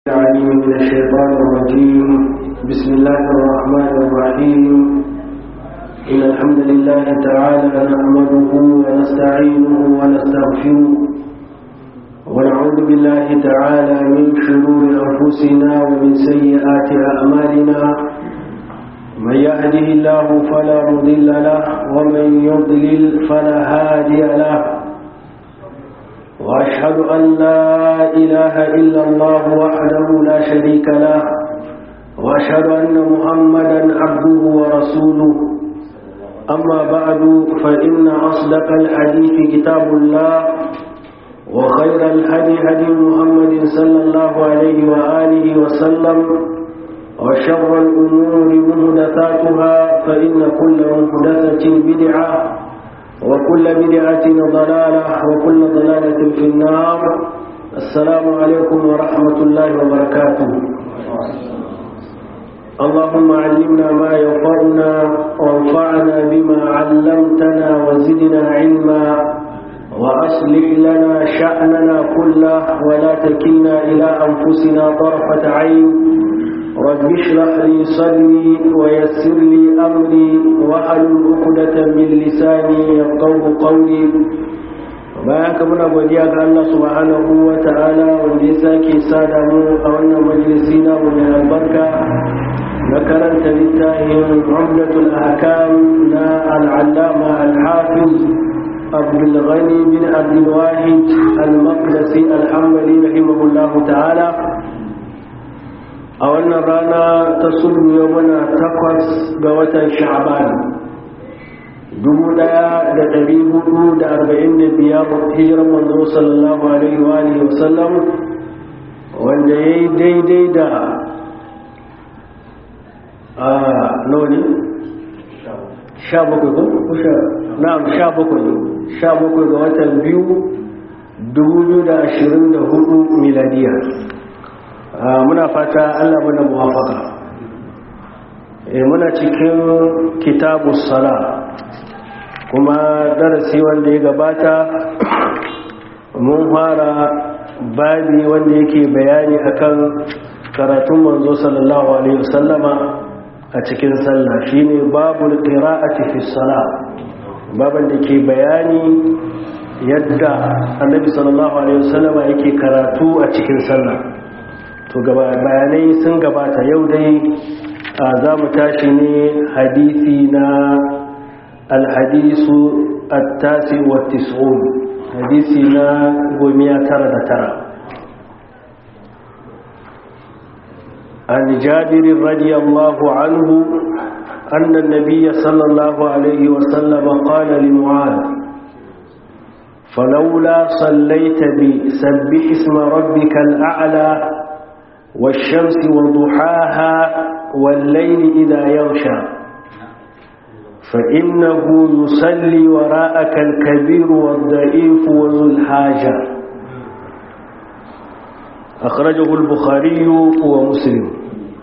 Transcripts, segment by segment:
العليم من الشيطان الرجيم بسم الله الرحمن الرحيم إن الحمد لله تعالى نحمده ونستعينه ونستغفره ونعوذ بالله تعالى من شرور أنفسنا ومن سيئات أعمالنا من يهده الله فلا مضل له ومن يضلل فلا هادي له وأشهد أن لا إله إلا الله وحده لا شريك له وأشهد أن محمدا عبده ورسوله أما بعد فإن أصدق الحديث كتاب الله وخير الهدي هدي محمد صلى الله عليه وآله وسلم وشر الأمور مهدثاتها فإن كل مهدثة بدعة وكل بدعة ضلالة وكل ضلالة في النار السلام عليكم ورحمة الله وبركاته اللهم علمنا ما ينفعنا وانفعنا بما علمتنا وزدنا علما وأصلح لنا شأننا كله ولا تكلنا إلى أنفسنا طرفة عين رب اشرح لي صدري ويسر لي امري واحلل عقدة من لساني يفقهوا قولي bayan ka muna godiya ga Allah subhanahu wa ta'ala wanda ya sake sada mu a wannan majalisi na mu mai albarka na karanta littafin Umdatul Ahkam na al-Allama al-Hafiz Abdul Ghani bin Abdul Wahid al-Maqdisi al-Hanbali rahimahullahu ta'ala a wannan rana ta sulhu yau muna takwas ga watan sha'ban dubu daya da dari hudu da arba'in da biyar hijirar manzo sallallahu alaihi wa alihi wasallam wanda ya yi daidai da a noni sha bakwai ko sha na'am sha bakwai sha bakwai ga watan biyu dubu biyu da ashirin da hudu miladiya muna fata Allah muna muwafaka muna cikin kitabu sala kuma darasi wanda ya gabata mun fara babi wanda yake bayani akan karatun manzo sallallahu alaihi wasallama a cikin sallah shine babul qira'ati fi salah baban da ke bayani yadda annabi sallallahu alaihi wasallama yake karatu a cikin sallah to bayanai sun gabata yau dai za mu tashi ne hadisi na alhadisu attasi wa tis'un hadisi na gomiya tara da tara عن جابر رضي الله عنه أن النبي صلى الله عليه وسلم قال لمعاذ فلولا صليت بي سبح اسم ربك الأعلى والشمس وضحاها والليل إذا يغشى فإنه يصلي وراءك الكبير والضعيف وذو الحاجة أخرجه البخاري ومسلم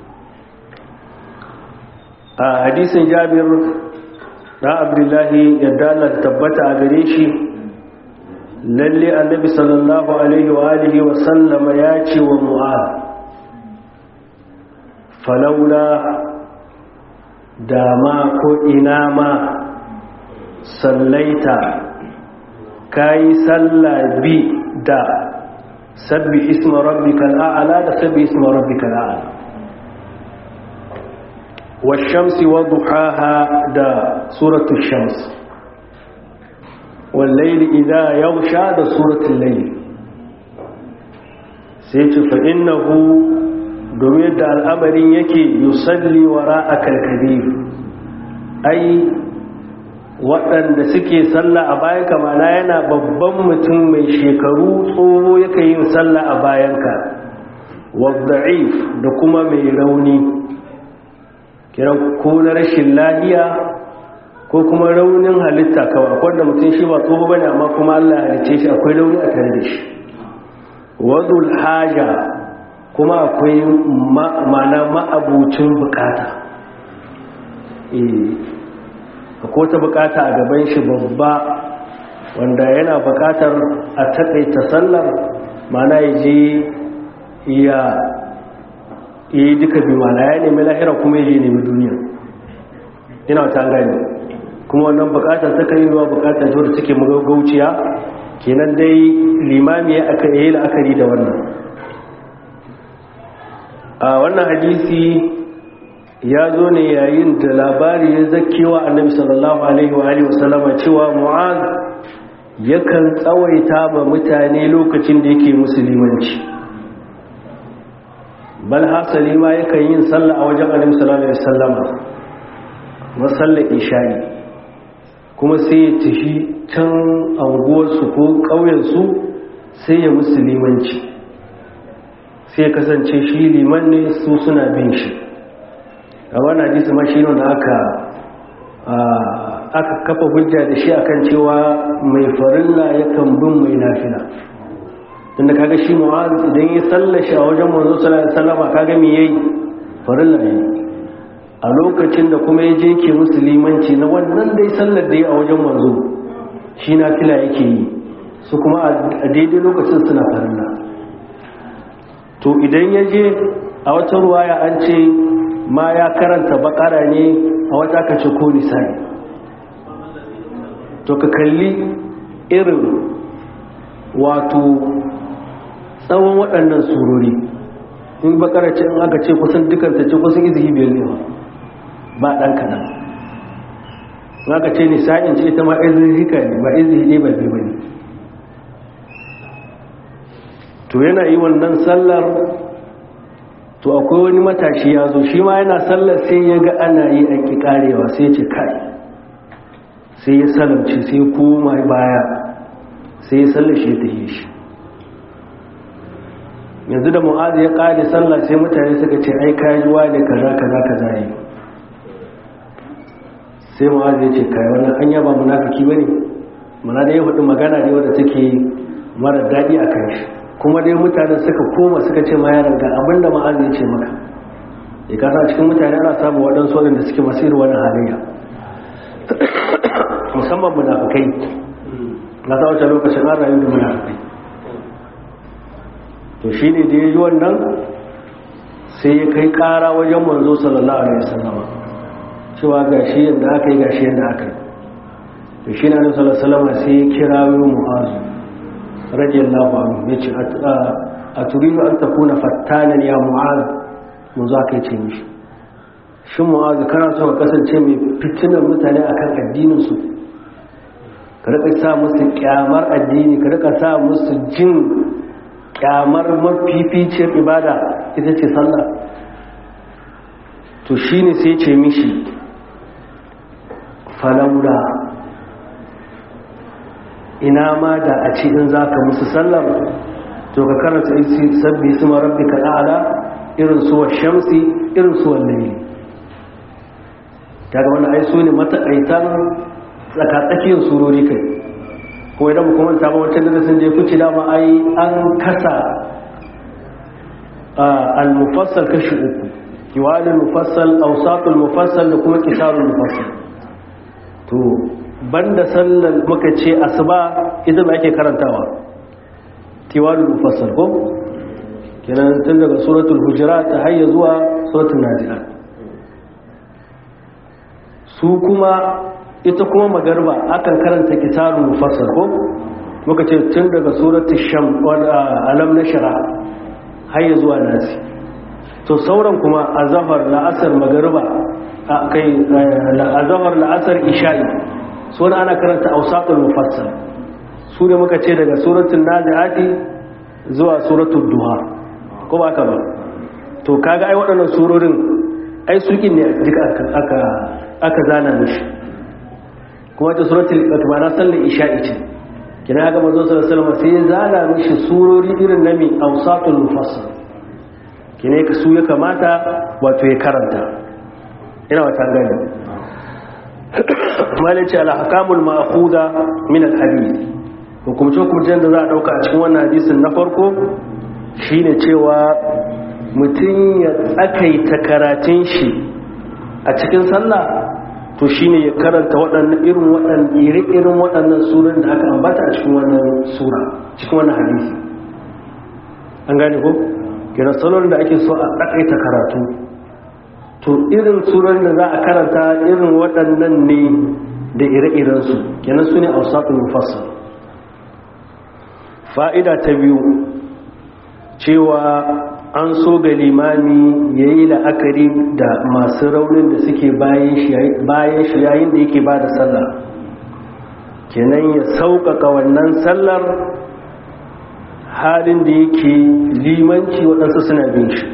حديث جابر na abdullahi yadda Allah tabbata a gare shi lalle annabi sallallahu alaihi wa alihi wa sallama ya ce wa mu'ad falaula dama ko ina ma sallaita kayi salla bi da sabbi isma rabbikal a'la da sabbi isma rabbikal a'la والشمس وضحاها دا سورة الشمس والليل إذا يغشى دا سورة الليل سيتو فإنه domin yadda al'amarin yake yusalli wa ra'akal kabir ai waɗanda suke sallah a bayan kamana yana babban mutum mai shekaru tsoho yake yin sallah a bayanka wadda'if da kuma mai rauni kiran ko na rashin lahiya ko kuma raunin halitta kawai akwai da mutum shi ba tsoho bane amma kuma Allah ya halice shi akwai rauni a tare da shi wadul haja kuma akwai mana ma'abucin bukata akwai ta bukata a gaban shi babba wanda yana bukatar a takaita sallar mana ya je ya yi duka bi mana ya nemi lahira kuma ya nemi duniya ina ta gani kuma wannan bukatar ta kan yi ruwa bukatar ta take magauciya kenan dai limami ya aka yi la'akari da wannan a wannan hadisi ya zo ne yayin da labari ya zakewa annabi sallallahu alaihi wa alihi wasallama cewa mu'az yakan tsawaita ba mutane lokacin da yake musulmanci bal hasali ma yakan yin sallah a wajen annabi sallallahu alaihi wasallama masallar isha'i kuma sai ya tafi can anguwarsu ko ƙauyensu sai ya musulmanci sai ya kasance shi liman ne su suna bin shi a wani hadisi ma shi da aka aka kafa hujja da shi akan cewa mai farilla yakan bin mai nafila tunda kaga shi mu'az idan ya sallashi a wajen manzo sallallahu alaihi wasallam kaga me yayi farilla ne a lokacin da kuma ya je ke musulmanci na wannan dai sallar da ya a wajen manzo shi nafila yake yi su kuma a daidai lokacin suna farilla to idan ya je a wata ruwaya an ce ma ya karanta bakara ne a wata aka ce ko nisani to ka kalli irin wato tsawon waɗannan surori in bakara ce in aka ce kusan dukanta ce kusan izihi biyar ne ba ɗan kaɗan in aka ce nisa'in ce ta ma izihi ne ba izihi ne ba biyu ba ne to yana yi wannan sallar to akwai wani matashi ya zo shi ma yana sallar sai ya ga ana yi a ƙi ƙarewa sai ce kai sai ya salamci sai koma baya sai ya sallar shi ta yi shi yanzu da mu'azi ya ƙare sallar sai mutane suka ce ai kajuwa ne kaza kaza kaza yi sai mu'azi ya ce kai wannan an yaba munafiki bane mana da ya faɗi magana ne wadda take mara daɗi a kan shi kuma dai mutane suka koma suka ce ma yaran ga abinda ma'azi ya ce maka ya kasa cikin mutane ana samun waɗansu waɗanda suke masu irin wani halayya musamman munafukai na sa wacce lokacin an rayu da munafukai to shi ne da ya yi wannan sai ya kai ƙara wajen manzo sallallahu alaihi wasallama cewa ga shi yadda aka yi ga shi yadda aka yi to shi na sallallahu alaihi wasallama sai ya kira mu'azu radiyallahu anhu yace a turidu an takuna fattanan ya mu'az mun za ka yi ce mishi shin mu'az kana so ka kasance mai fitinar mutane akan addinin su ka rika sa musu kyamar addini ka rika sa musu jin kyamar mafificiyar ibada ita ce sallah to shine sai ce mishi falaula ina ma da a ce in za ka musu sallar to ka karanta isi sabbi su marabbi ka ɗa'ala irin suwa shamsi irin suwa laili ta ga wani aisu ne mataƙaitan tsakatsakiyar surori kai kuma idan kuma ta ba wancan da sun je kuci dama ai an kasa al-mufassal kashi uku kiwalin mufassal ausatul mufassal da kuma kisarul mufassal to banda sallar muka ce asuba ita ba ake karantawa tiwalul mufassal ko kenan tun daga suratul hujurat ta hayya zuwa suratul nazi'at su kuma ita kuma magarba akan karanta kitabul mufassal ko muka ce tun daga suratul sham alam nashra hayya zuwa nasi to sauran kuma azhar la'asar magarba kai azhar la'asar isha'i suna ana karanta ausatul mufassal su ne muka ce daga suratul naziati zuwa suratul duha ko ba ka ba to kaga ai waɗannan surorin ai sukin ne duka aka aka zana mishi kuma ta suratul ikmana sallar isha'i ce kina ga manzo sallallahu alaihi wasallam sai ya zana mishi surori irin na mi ausatul mufassal kine ka su ya kamata wato ya karanta ina wata gani malice al-ahkamul ma'khuda min al-hadith hukumce hukumcen da za a dauka a cikin wannan hadisin na farko shine cewa mutum ya tsakaita karatun shi a cikin sallah to shine ya karanta waɗannan irin waɗannan iri-irin waɗannan suran da aka ambata a cikin wannan sura cikin wannan hadisi an gane ko kira salon da ake so a ɗaƙaita karatu to irin suran da za a karanta irin waɗannan ne da ire-irensu kenan su ne a wasaƙin mufassar fa'ida ta biyu cewa an so ga limami ya yi la'akari da masu raunin da suke bayan shi yayin da yake ba da sallah kenan ya sauƙaƙa wannan sallar halin da yake limanci waɗansu suna bin shi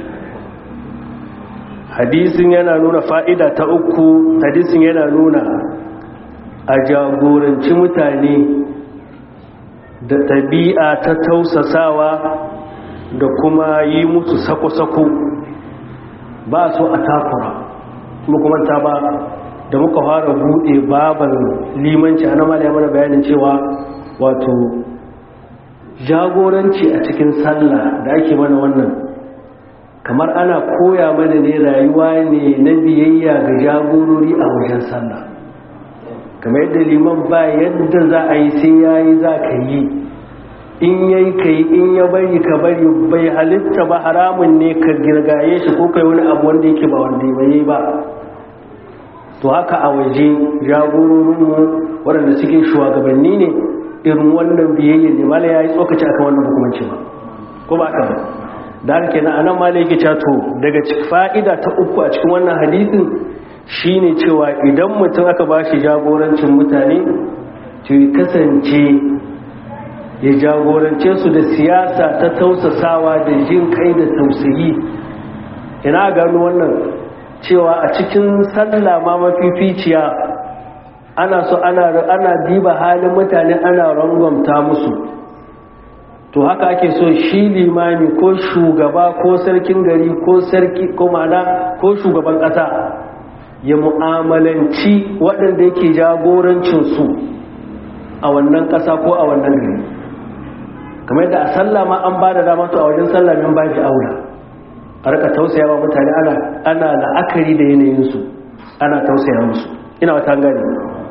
hadisin yana nuna fa'ida ta uku hadisin yana nuna a jagoranci mutane da ɗabi'a ta tausasawa da kuma yi musu sako-sako ba so a takura kuma kuma ta ba da muka fara buɗe baban limanci a namala ya mana bayanin cewa wato jagoranci a cikin sallah da ake mana wannan kamar ana koya mana ne rayuwa ne na biyayya ga jagorori a wajen sallah kamar yadda liman ba yadda za a yi sai ya yi za ka yi in yayi ka yi in ya bari ka bari bai halitta ba haramun ne ka girgaye shi ko kai wani abu wanda yake ba wanda ya yi ba to haka a waje jagororinmu waɗanda suke shugabanni ne irin wannan biyayya ne mala ya yi tsokaci akan wannan hukumanci ba ko ba haka ba da haka kenan anan mala yake cato daga fa'ida ta uku a cikin wannan hadisin shine cewa idan mutum aka ba shi jagorancin mutane to ya kasance ya jagorance su da siyasa ta tausasawa da jin kai da tausayi ina gano wannan cewa a cikin sallah ma mafificiya ana so ana ana diba halin mutane ana rangwamta musu to haka ake so shi limami ko shugaba ko sarkin gari ko sarki ko mana ko shugaban ƙasa ya mu'amalanci waɗanda yake jagorancinsu a wannan ƙasa ko a wannan gari kamar yadda a sallah ma an ba da dama to a wajen sallah min ba shi aula a rika tausaya wa mutane ana ana la'akari da yanayinsu ana tausaya musu ina wata gani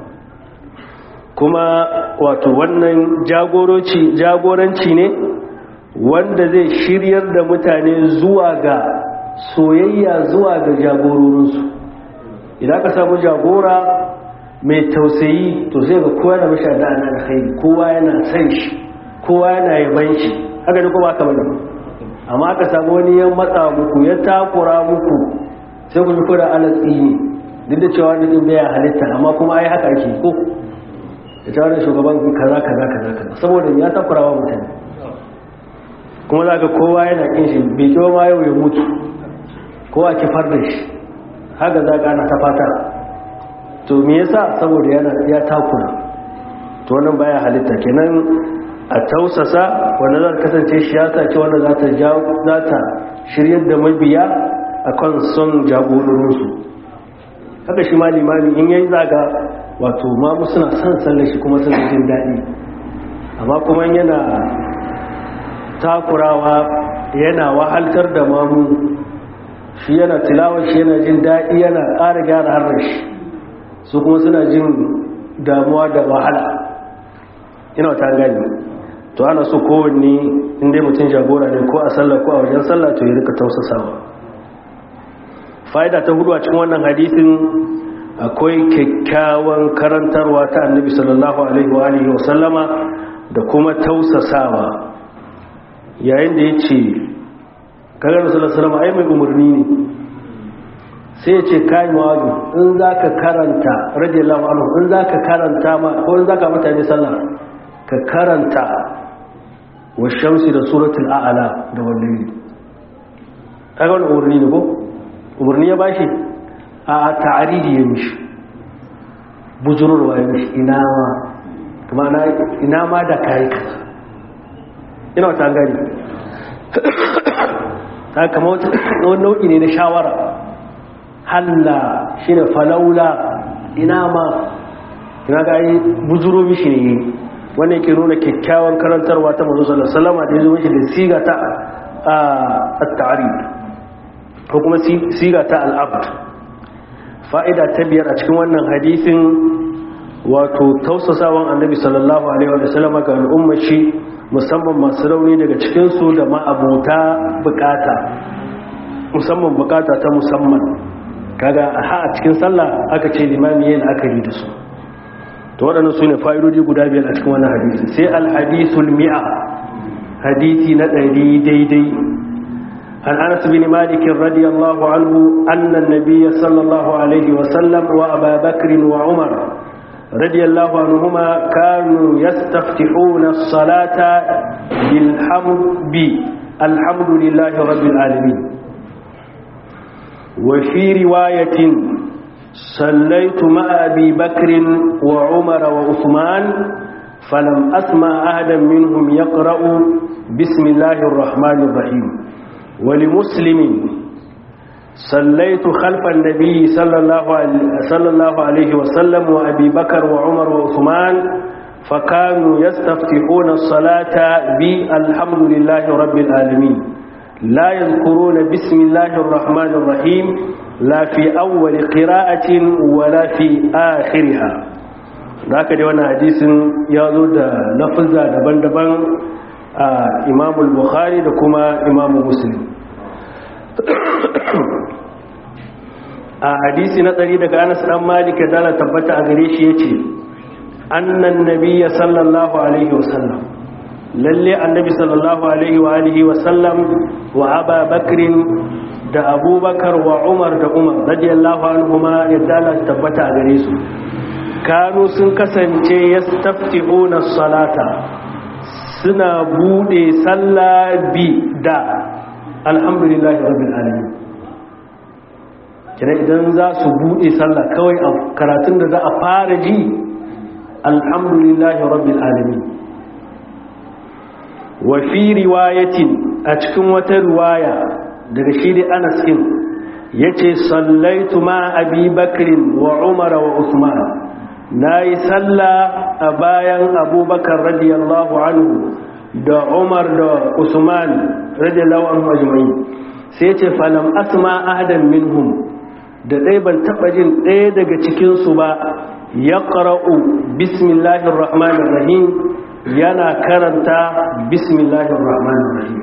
kuma wato wannan jagoranci ne wanda zai shiryar da mutane zuwa ga soyayya zuwa ga jagororinsu idan ka samu jagora mai tausayi to sai ga kowa da mashi da ana alkhairi kowa yana san shi kowa yana yaban shi haka ne kuma aka bane amma aka samu wani ya matsa muku ya takura muku sai ku ji kura alatsi ne duk da cewa wani din baya halitta amma kuma ai haka ake ko da ta wani shugaban kaza kaza kaza kaza saboda ya takura wa mutane kuma za ka kowa yana kin shi bai kiwa ma yau ya mutu kowa kifar da shi haka za ka ana ta fata to me yasa saboda yana ya takura to wannan baya halitta kenan a tausasa wanda za ta kasance shi ya ce wanda za ta za ta shiryar da mabiya akan son jagororinsu haka shi ma limami in yayi zaga wato mamu suna son sallar shi kuma suna jin daɗi amma kuma yana takurawa yana wahaltar da mamu shi yana tilawar shi yana jin daɗi yana ƙara gyara harar shi su kuma suna jin damuwa da wahala ina ta gani to ana so kowanne inda mutum jagora ne ko a sallah ko a wajen sallah to ya rika tausasawa fa'ida ta hudu a cikin wannan hadisin akwai kyakkyawan karantarwa ta annabi sallallahu alaihi wa alihi wa sallama da kuma tausasawa yayin da ya ce kagar sallallahu alaihi wa ai mai umarni ne sai ya ce kai mawazu in za ka karanta radiyallahu anhu in za ka karanta ma ko in za ka mutane sallah ka karanta wa shamsi da suratul a'ala da wallahi kaga wani umarni ne ko umarni ya bashi a ta'aridi ya mishi bujururwa ya mishi ina ma kuma na ina ma da kai kaza ina wata gani ta kama wani nau'i ne na shawara halla shi ne falaula ina ma ina ga yi bujuro mishi ne wanda yake nuna kyakkyawan karantarwa ta mazu sallallahu salama da ya zo mishi da siga ta a ta'ari ko kuma siga ta al'abd fa'ida ta biyar a cikin wannan hadisin wato tausasawan annabi sallallahu alaihi wa sallama ga al'ummar shi musamman masu rauni daga cikinsu da ma'abuta bukata musamman bukata ta musamman kaga ha a cikin sallah aka ce limami yin akari da su to waɗannan su ne fa'idodi guda biyar a cikin wannan hadisi sai alhadisul mi'a hadisi na ɗari daidai an anas bin malik radiyallahu anhu anna nabiyya sallallahu alaihi wa sallam wa aba bakr wa umar radiyallahu anhuma kanu yastaftihuna as-salata bil hamdi alhamdulillahi rabbil alamin وفي رواية صليت مع أبي بكر وعمر وعثمان فلم أسمع أحدا منهم يقرأ بسم الله الرحمن الرحيم ولمسلم صليت خلف النبي صلى الله عليه, صلى الله عليه وسلم وأبي بكر وعمر وعثمان فكانوا يستفتحون الصلاة بالحمد لله رب العالمين لا يذكرون بسم الله الرحمن الرحيم لا في أول قراءة ولا في آخرها ذاك دي وانا حديث يازو دا لفظة دبن دبن إمام البخاري دكما إمام مسلم a hadisi na tsari daga anas dan malik da Allah tabbata a gare shi yace annan nabiyya sallallahu alaihi wasallam lalle annabi sallallahu alaihi wa alihi wa sallam wa aba bakrin da abubakar wa umar da umar radiyallahu anhuma yadda Allah tabbata a gare su kanu sun kasance yastaftihuna salata suna bude sallah bi da alhamdulillahi rabbil alamin kira idan za su bude sallah kawai a karatun da za a fara ji alhamdulillahi rabbil alamin wa fi riwayatin a cikin wata riwaya daga shi da anas din yace sallaitu ma abi bakrin wa umar wa usman nayi sallah a bayan abubakar radiyallahu anhu da umar da usman radiyallahu anhu ajma'in sai yace falam asma ahadan minhum da dai ban taba jin ɗaya daga cikin su ba yaqra'u bismillahir rahmanir rahim yana karanta bismillahir rahmanir rahim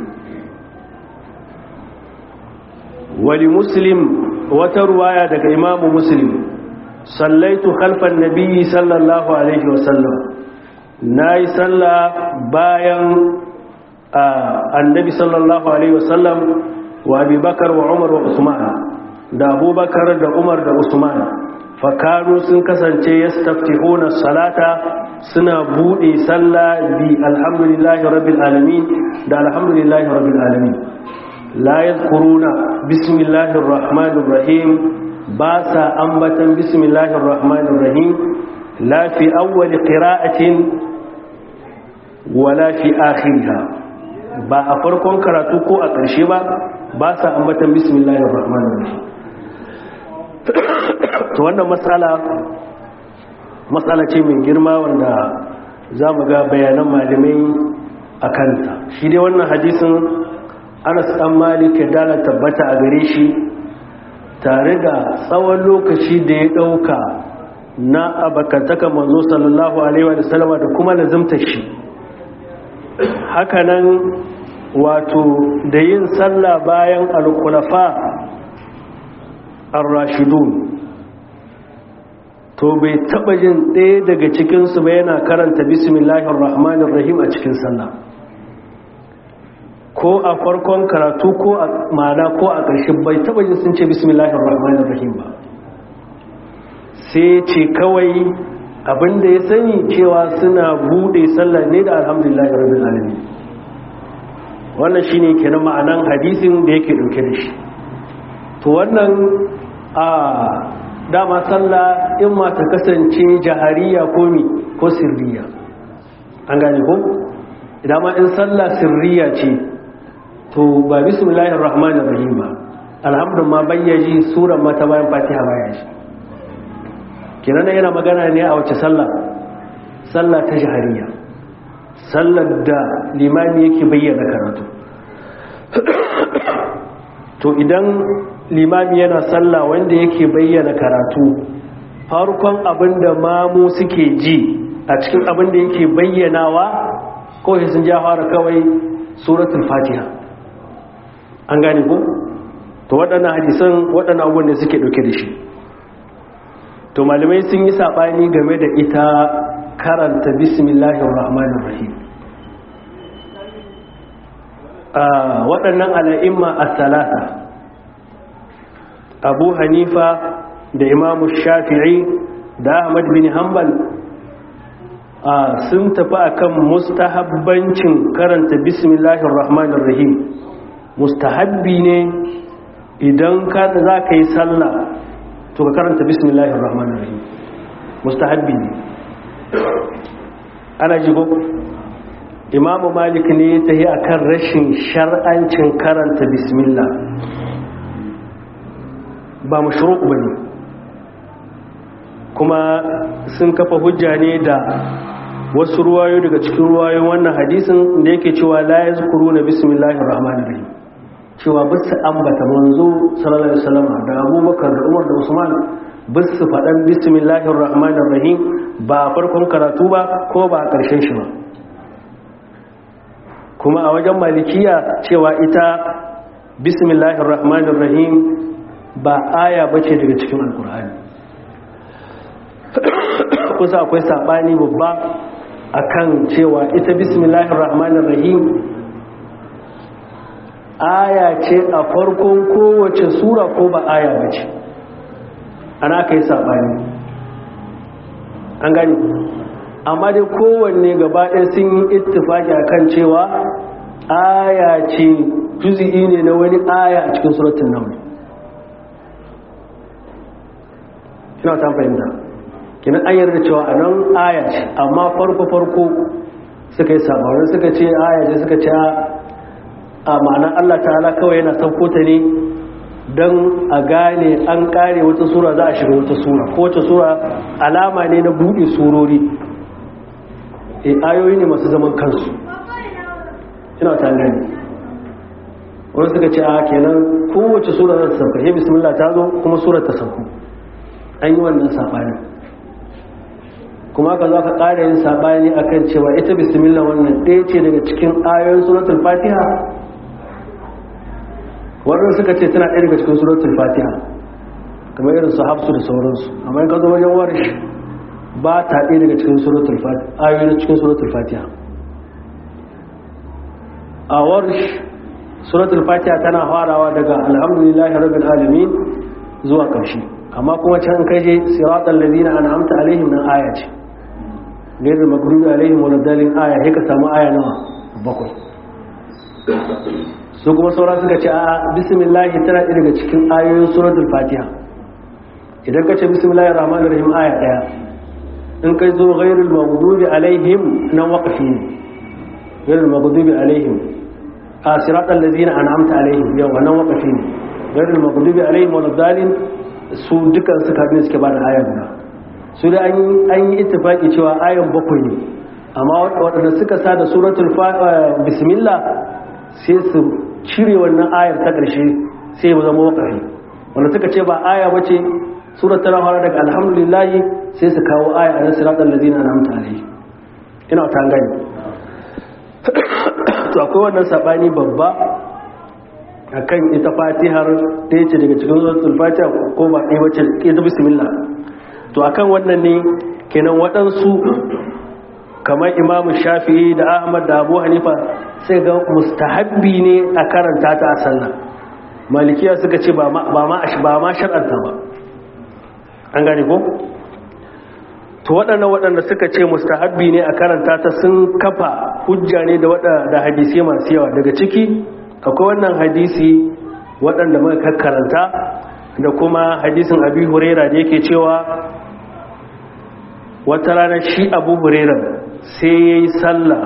wali muslim wata ruwaya daga imamu muslim sallaitu khalfan nabiyyi sallallahu alaihi wasallam nayi sallah bayan annabi sallallahu alaihi wasallam wa abubakar wa umar wa usman da abubakar da umar da usman fakaru sun kasance yastaftihuna salata suna bude sallah bi alhamdulillahi rabbil alamin da alhamdulillahi rabbil alamin la yadhkuruna bismillahir rahmanir rahim ba sa ambatan bismillahir rahmanir rahim la fi awwal qira'atin wala fi akhiriha ba a farkon karatu ko a ƙarshe ba ba sa ambatan bismillahir rahmanir rahim to wannan matsala matsala ce mai girma wanda za mu ga bayanan malamai a kanta shi dai wannan hadisin anas dan malik ya dala tabbata a gare shi tare da tsawon lokaci da ya dauka na abakantaka manzo sallallahu alaihi wa sallama da kuma lazimtar shi hakanan wato da yin sallah bayan alkulafa ar-rashidun to bai taba jin ɗaya daga cikinsu ba yana karanta bismillahir rahmanir rahim a cikin sallah ko a farkon karatu ko a mana ko a ƙarshe bai taba jin sun ce bismillahir rahmanir rahim ba sai ce kawai abinda ya sani cewa suna bude sallah ne da alhamdulillahi rabbil alamin wannan shine kenan ma'anan hadisin da yake dauke da shi to wannan a dama sallah in ma ta kasance jahariya ko mi ko sirriya an gane ko idan ma in sallah sirriya ce to ba bismillahir rahmanir rahim ba alhamdulillah ma bayyaji suran mata bayan fatiha baya shi kenan yana magana ne a wace sallah sallah ta jahariya sallar da limami yake bayyana karatu to idan limami yana sallah wanda yake bayyana karatu farkon abin da mamu suke ji a cikin abin da yake bayyanawa kawai sun ja fara kawai suratul fatiha an gane ko to waɗannan hadisan waɗannan abubuwan da suke ɗauke da shi to malamai sun yi saɓani game da ita karanta bismillahir rahmanir rahim waɗannan ala'imma a salata abu hanifa da imamu shafi'i da ahmad bin hanbal sun tafi akan mustahabbancin karanta bismillahir rahmanir rahim mustahabbi ne idan ka za ka yi sallah to ka karanta bismillahir rahmanir rahim mustahabbi ne ana jigo imamu malik ne ta yi akan rashin shar'ancin karanta bismillah ba mashruq ba ne kuma sun kafa hujja ne da wasu ruwayo daga cikin ruwayoyin wannan hadisin da yake cewa la yazkuru na bismillahir rahmanir rahim cewa bisu ambata manzo sallallahu alaihi wasallam da Abubakar da Umar da Usman bisu fadan bismillahir rahmanir rahim ba farkon karatu ba ko ba a karshen shi ba kuma a wajen malikiya cewa ita bismillahir rahmanir rahim ba aya bace daga cikin alkur'ani kusa akwai sabani babba akan cewa ita bismillahir rahmanir rahim aya ce a farkon kowace sura ko ba aya bace ana kai sabani an gani amma dai kowanne gaba ɗaya sun yi ittifaki akan cewa aya ce juzi'i ne na wani aya a cikin suratun nan ina ta fahimta kinan an yarda cewa a nan aya ce amma farko-farko suka yi sabanin suka ce aya ce suka ce a ma'anar Allah ta'ala kawai yana sauko ta ne don a gane an kare wata sura za a shiga wata sura ko wata sura alama ne na buɗe surori e ayoyi ne masu zaman kansu ina ta gani wani suka ce a kenan kowace sura za ta sauka he bismillah ta zo kuma surar ta sauko an yi wannan saɓani kuma ka za ka ƙara yin saɓani a kan cewa ita bismillah wannan ɗaya ce daga cikin ayoyin suratul fatiha wannan suka ce tana ɗaya daga cikin suratul fatiha kamar irin su hafsu da sauransu amma in ka zo wajen warish ba ta ɗaya daga cikin suratul fatiha ayoyin cikin suratul fatiha a warish suratul fatiha tana farawa daga alhamdulillahi rabbil alamin zuwa ƙarshe amma kuma can kaje siratal ladina an'amta alaihim nan aya ce gairu magrubi alaihim wal dalin aya sai ka samu aya nawa bakwai su kuma sauran suka ce a bismillah tana ɗaya daga cikin ayoyin suratul fatiha idan ka ce bismillahir rahmanir rahim aya daya in kai zo ghairul maghdubi alaihim nan waqfi ne ghairul maghdubi alaihim a siratal ladina an'amta alaihim yau wannan waqfi ne ghairul maghdubi alaihim wal dalin su dukan suka ne suke bada aya guda su da an yi ittifaki cewa ayan bakwai ne amma waɗanda suka sa da suratul bismillah sai su cire wannan ayar ta ƙarshe sai ya zama waƙari wanda suka ce ba aya ba ce surat tana fara daga alhamdulillahi sai su kawo aya a nasu raɗar lazina na mutane ina ta gani to akwai wannan saɓani babba a kan ita fatihar ɗaya ce daga cikin suratul fatiha ko ba ɗaya wacce ita bismillah to akan wannan ne kenan waɗansu kamar imamu shafi'i da ahmad da abu hanifa sai ga mustahabbi ne a karanta ta a sallah malikiya suka ce ba ma shar'anta ba an gane ko to waɗanda waɗanda suka ce mustahabbi ne a karanta ta sun kafa hujja ne da hadisi masu yawa daga ciki akwai wannan hadisi waɗanda muka karanta da kuma hadisin abi huraira da yake cewa wata rana shi abu huraira sai ya yi sallah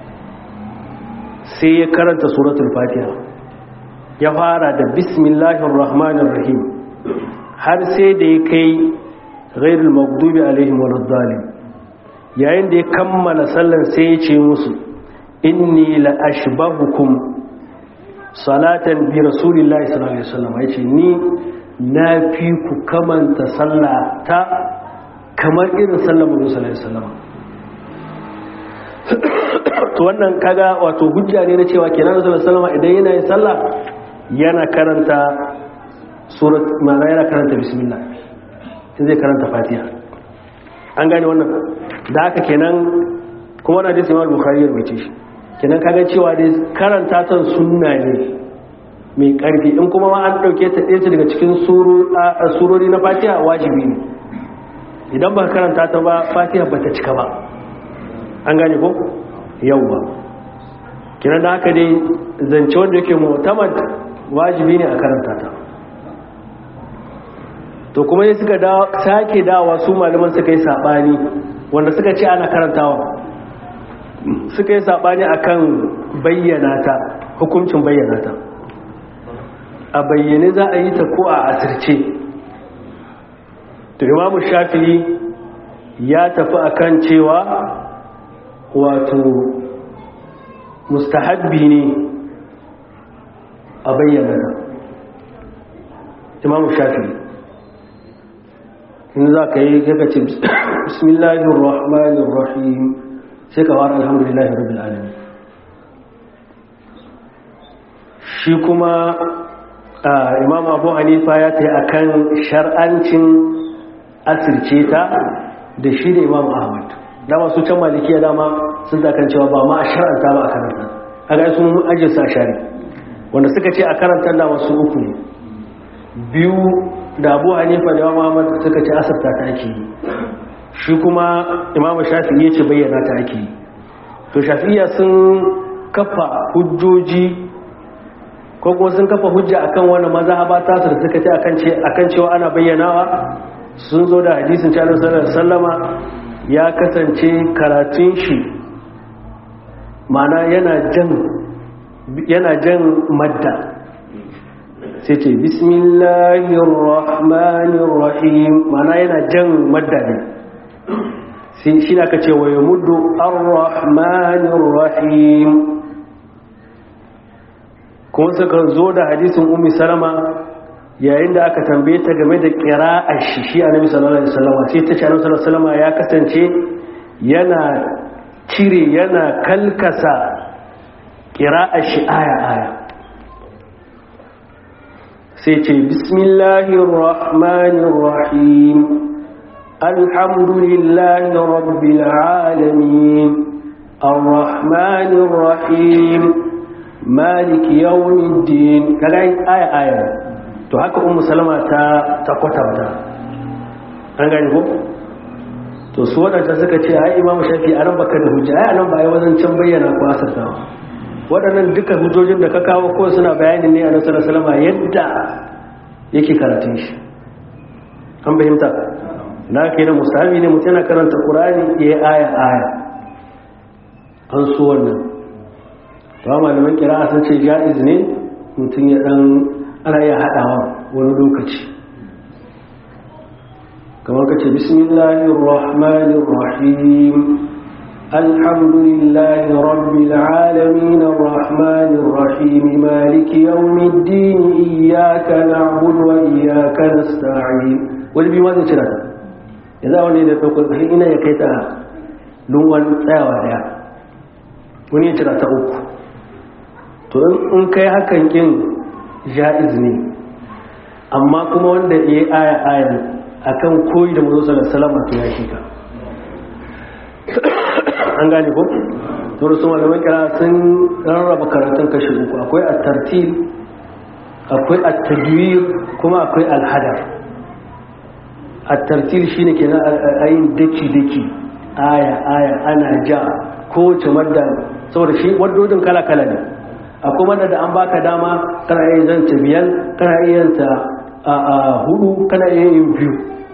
sai ya karanta suratul fatiha ya fara da bismillahir rahmanir rahim har sai da ya kai ghairul maghdubi alaihim waladdallin yayin da ya kammala sallan sai ya ce musu inni la ashbahukum salatan bi rasulillahi sallallahu alaihi wasallam yace ni na fi ku kamanta sallata kamar irin sallar Muhammad sallallahu alaihi wasallam to wannan kaga wato hujja ne na cewa kenan Rasulullah sallallahu idan yana yin sallah yana karanta surat ma'ana yana karanta bismillah sai zai karanta fatiha an gane wannan da haka kenan kuma na hadisi Imam Bukhari ya rubuce shi kenan kaga cewa dai karanta ta sunna ne mai karfi in kuma ma an dauke ta ɗaya daga cikin surori na fatiha wajibi ne idan ba karanta ta ba fatiha ba ta cika ba an gane ko yauwa kina da haka dai zance wanda yake mutamad wajibi ne a karanta ta to kuma yi suka sake dawa su malaman suka yi sabani wanda suka ce ana karantawa suka yi sabani akan bayyana ta hukuncin bayyana ta a bayyane za a yi ta ko a asirce to imamu shafi'i ya tafi akan cewa wato mustahabbi ne a bayyana da imamu shafi'i in za ka yi kaka ce bismillahir rahmanir rahim sai ka fara alhamdulillahi rabbil alamin shi kuma imam abu hanifa ya ta yi akan shar'ancin asirce ta da shi da imam ahmad dama su can malikiya dama sun zakan cewa ba ma a shar'anta ba a karanta a ga sun ajiye sa shari wanda suka ce a karanta da wasu uku ne biyu da abu hanifa da imam ahmad suka ce asirta ta ake yi shi kuma imam shafi ya ce bayyana ta ake yi to shafiya sun kafa hujjoji ko kuma sun kafa hujja akan wani mazhaba ta su da suka ce akan ce akan cewa ana bayyanawa sun zo da hadisin cewa sallallahu alaihi wasallama ya kasance karatun shi mana yana jan yana jan madda sai ce bismillahir rahmanir rahim mana yana jan madda ne sai shi ne aka ce wa yamuddu ar-rahmanir rahim kuma suka zo da hadisin ummi salama yayin da aka tambaye ta game da qira'ar shi shi annabi sallallahu alaihi wasallam sai ta ce annabi sallallahu alaihi wasallam ya kasance yana cire yana kalkasa qira'ar shi aya aya sai ce bismillahir rahmanir rahim alhamdulillahi rabbil alamin arrahmanir rahim maliki yawmiddin kaga aya aya to haka ummu salama ta ta kwatanta an gani ko to su wadanda suka ce ai imamu shafi a ran baka da hujja ai anan ba ai wajen can bayyana ko asarta waɗannan duka hujjojin da ka kawo ko suna bayani ne a nasarar salama yadda yake karatun shi an fahimta na kai na musahabi ne mutum yana karanta ƙurani ya yi aya aya an so wannan ba malaman kira sun ce ja'iz ne mutum ya dan ana iya haɗawa wani lokaci kamar ka ce bismillahir rahmanir rahim alhamdulillahi rabbil alamin arrahmanir rahim maliki yawmiddin iyyaka na'budu wa iyyaka nasta'in wani bi ma zai cira yanzu wani da ɗaukar ina ya kai ta lunwan tsayawa daya wani ya cira ta uku to in kai hakan kin ja'iz ne amma kuma wanda ya yi aya ayan akan koyi da mazo salama to ya shi ka an gane ko to su malaman kira sun rarraba karatun kashi uku akwai at-tartil akwai at-tadwir kuma akwai al-hadar at-tartil shine kenan ayin daki daki aya aya ana ja kowace madda saboda shi waddodin kala kala ne akwai wanda da an baka dama kana iya zanta biyar kana iya yanta a hudu kana iya yin biyu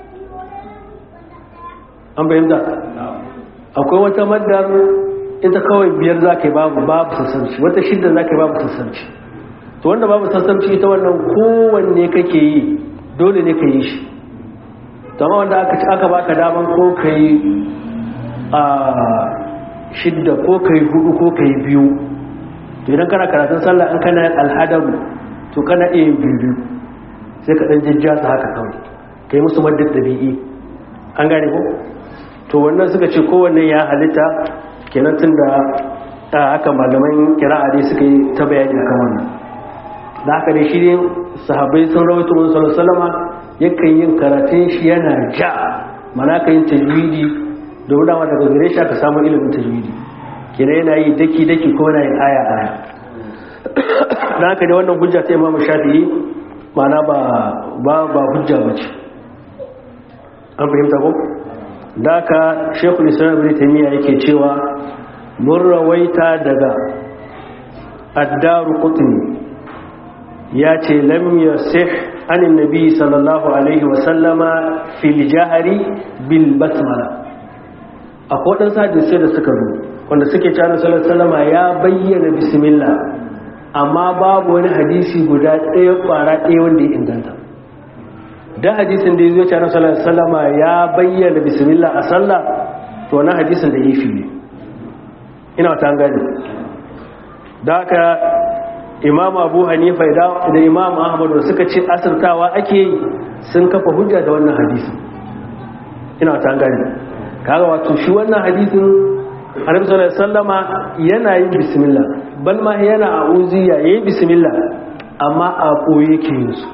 an bayyanta akwai wata maddar ita kawai biyar za ka yi babu babu sassanci wata shidda za ka yi babu sassanci to wanda babu sassanci ita wannan kowanne kake yi dole ne ka yi shi amma wanda aka ci aka baka daman ko ka yi a shidda ko ka yi hudu ko ka yi biyu to idan kana karatun sallah an kana alhadamu to kana iya yin biyu sai ka dan jajja su haka kawai kai musu maddar dabi'i an gane ko to wannan suka ce kowanne ya halitta kenan tun da haka malaman kira'a dai suka yi ta bayani akan wannan da haka dai shi ne sahabbai sun rawaito wani sallallahu salama yakan yin karatun shi yana ja mana ka yin tajwidi domin dama daga gare shi aka samu ilimin tajwidi kenan yana yi daki daki ko yana yin aya aya da haka dai wannan hujja ta imamu shafi'i mana ba ba ba hujja ba ce an fahimta ko da haka shekul islam ibn taymiya yake cewa mun rawaita daga addaru qutni ya ce lam yasih anin nabi sallallahu alaihi wasallama fil jahari bil basmala akwai waɗansu hadisai da suka zo wanda suke cewa sallallahu sallama ya bayyana bismillah amma babu wani hadisi guda ɗaya ƙwara ɗaya wanda ya inganta da hadisin da ya zo cewa sallallahu sallama ya bayyana bismillah a sallah to wani hadisin da ya fi ne ina ta gani da haka imam abu hanifa da imam ahmad da suka ce asirtawa ake yi sun kafa hujja da wannan hadisin ina ta gani kaga wato shi wannan hadisin annabi sallallahu alaihi wasallama yana yin bismillah bal ma yana a'uziya yayin bismillah amma a koyi yake yin su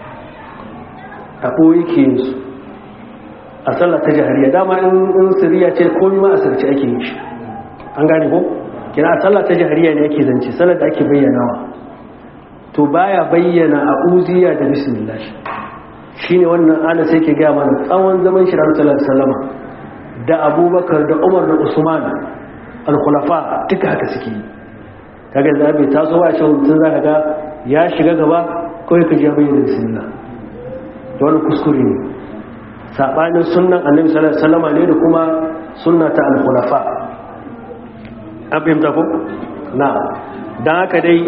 a koyi yake yin su a sallar ta jahariya dama in siriya ce komai ma asirce ake yin shi an gane ko kina a sallar ta jahariya ne yake zance sallar da ake bayyanawa to baya bayyana a'uziya da bismillah shine wannan ana sai ke ga mana tsawon zaman shi sallallahu alaihi wasallama da abubakar da umar da usman al-khulafa duka haka suke yi kaga da bai taso ba shi mutum zaka ga ya shiga gaba kawai ka ji bayyana bismillah to wannan kuskure ne sabanin sunnan annabi sallallahu alaihi wasallam ne da kuma sunna ta al-khulafa an fahimta ko na dan haka dai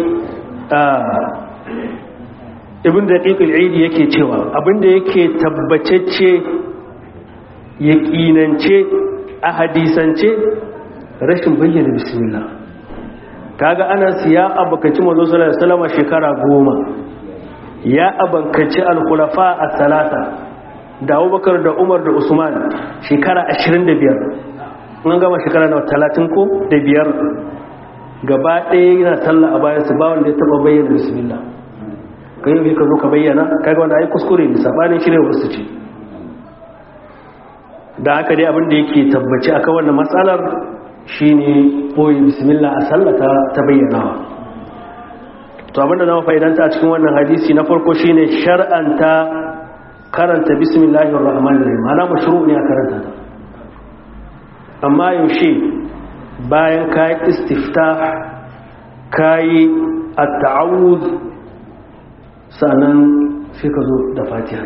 ibn daqiq al-eid yake cewa abinda yake tabbacecce yaƙinance a hadisance rashin bayyana bismillah kaga anas ya abakaci manzo sallallahu alaihi wasallam shekara goma ya abankaci al-khulafa as-salata da Abubakar da Umar da Usman shekara 25 mun gama shekara na 30 ko da biyar gaba ɗaya yana sallah a bayan su ba wanda ya taba bayyana bismillah kai yau ka zo ka bayyana kaga wanda ai kuskure ne sabanin shirye wasu ce da haka dai abinda yake tabbaci akan wannan matsalar shine boye bismillah a sallata ta bayyanawa to abinda zama fa'idanta a cikin wannan hadisi na farko shine shar'anta karanta bismillahir rahmanir rahim ana mashru' ne a karanta ta amma yaushe bayan kai istiftah kai at-ta'awud sanan sai ka zo da fatiha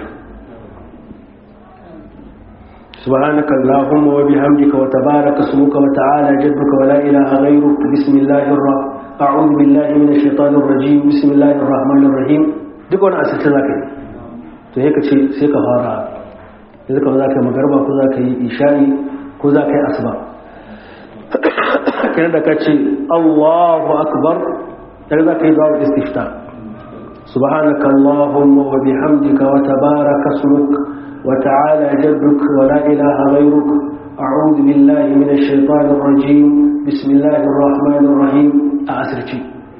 سبحانك اللهم وبحمدك وتبارك اسمك وتعالى جدك ولا إله غيرك بسم الله الرحمن أعوذ بالله من الشيطان الرجيم بسم الله الرحمن الرحيم duk wani asirce za ka yi to ya ce sai ka fara yanzu ka za ka yi magarba ko za ka yi isha'i ko za ka yi asuba kenan da ka ce allahu akbar da za ka yi zuwa istifta subhanaka allahumma wa bihamdika wa tabaraka ismuka وتعالى جدك ولا إله غيرك أعوذ بالله من الشيطان الرجيم بسم الله الرحمن الرحيم أعسرتي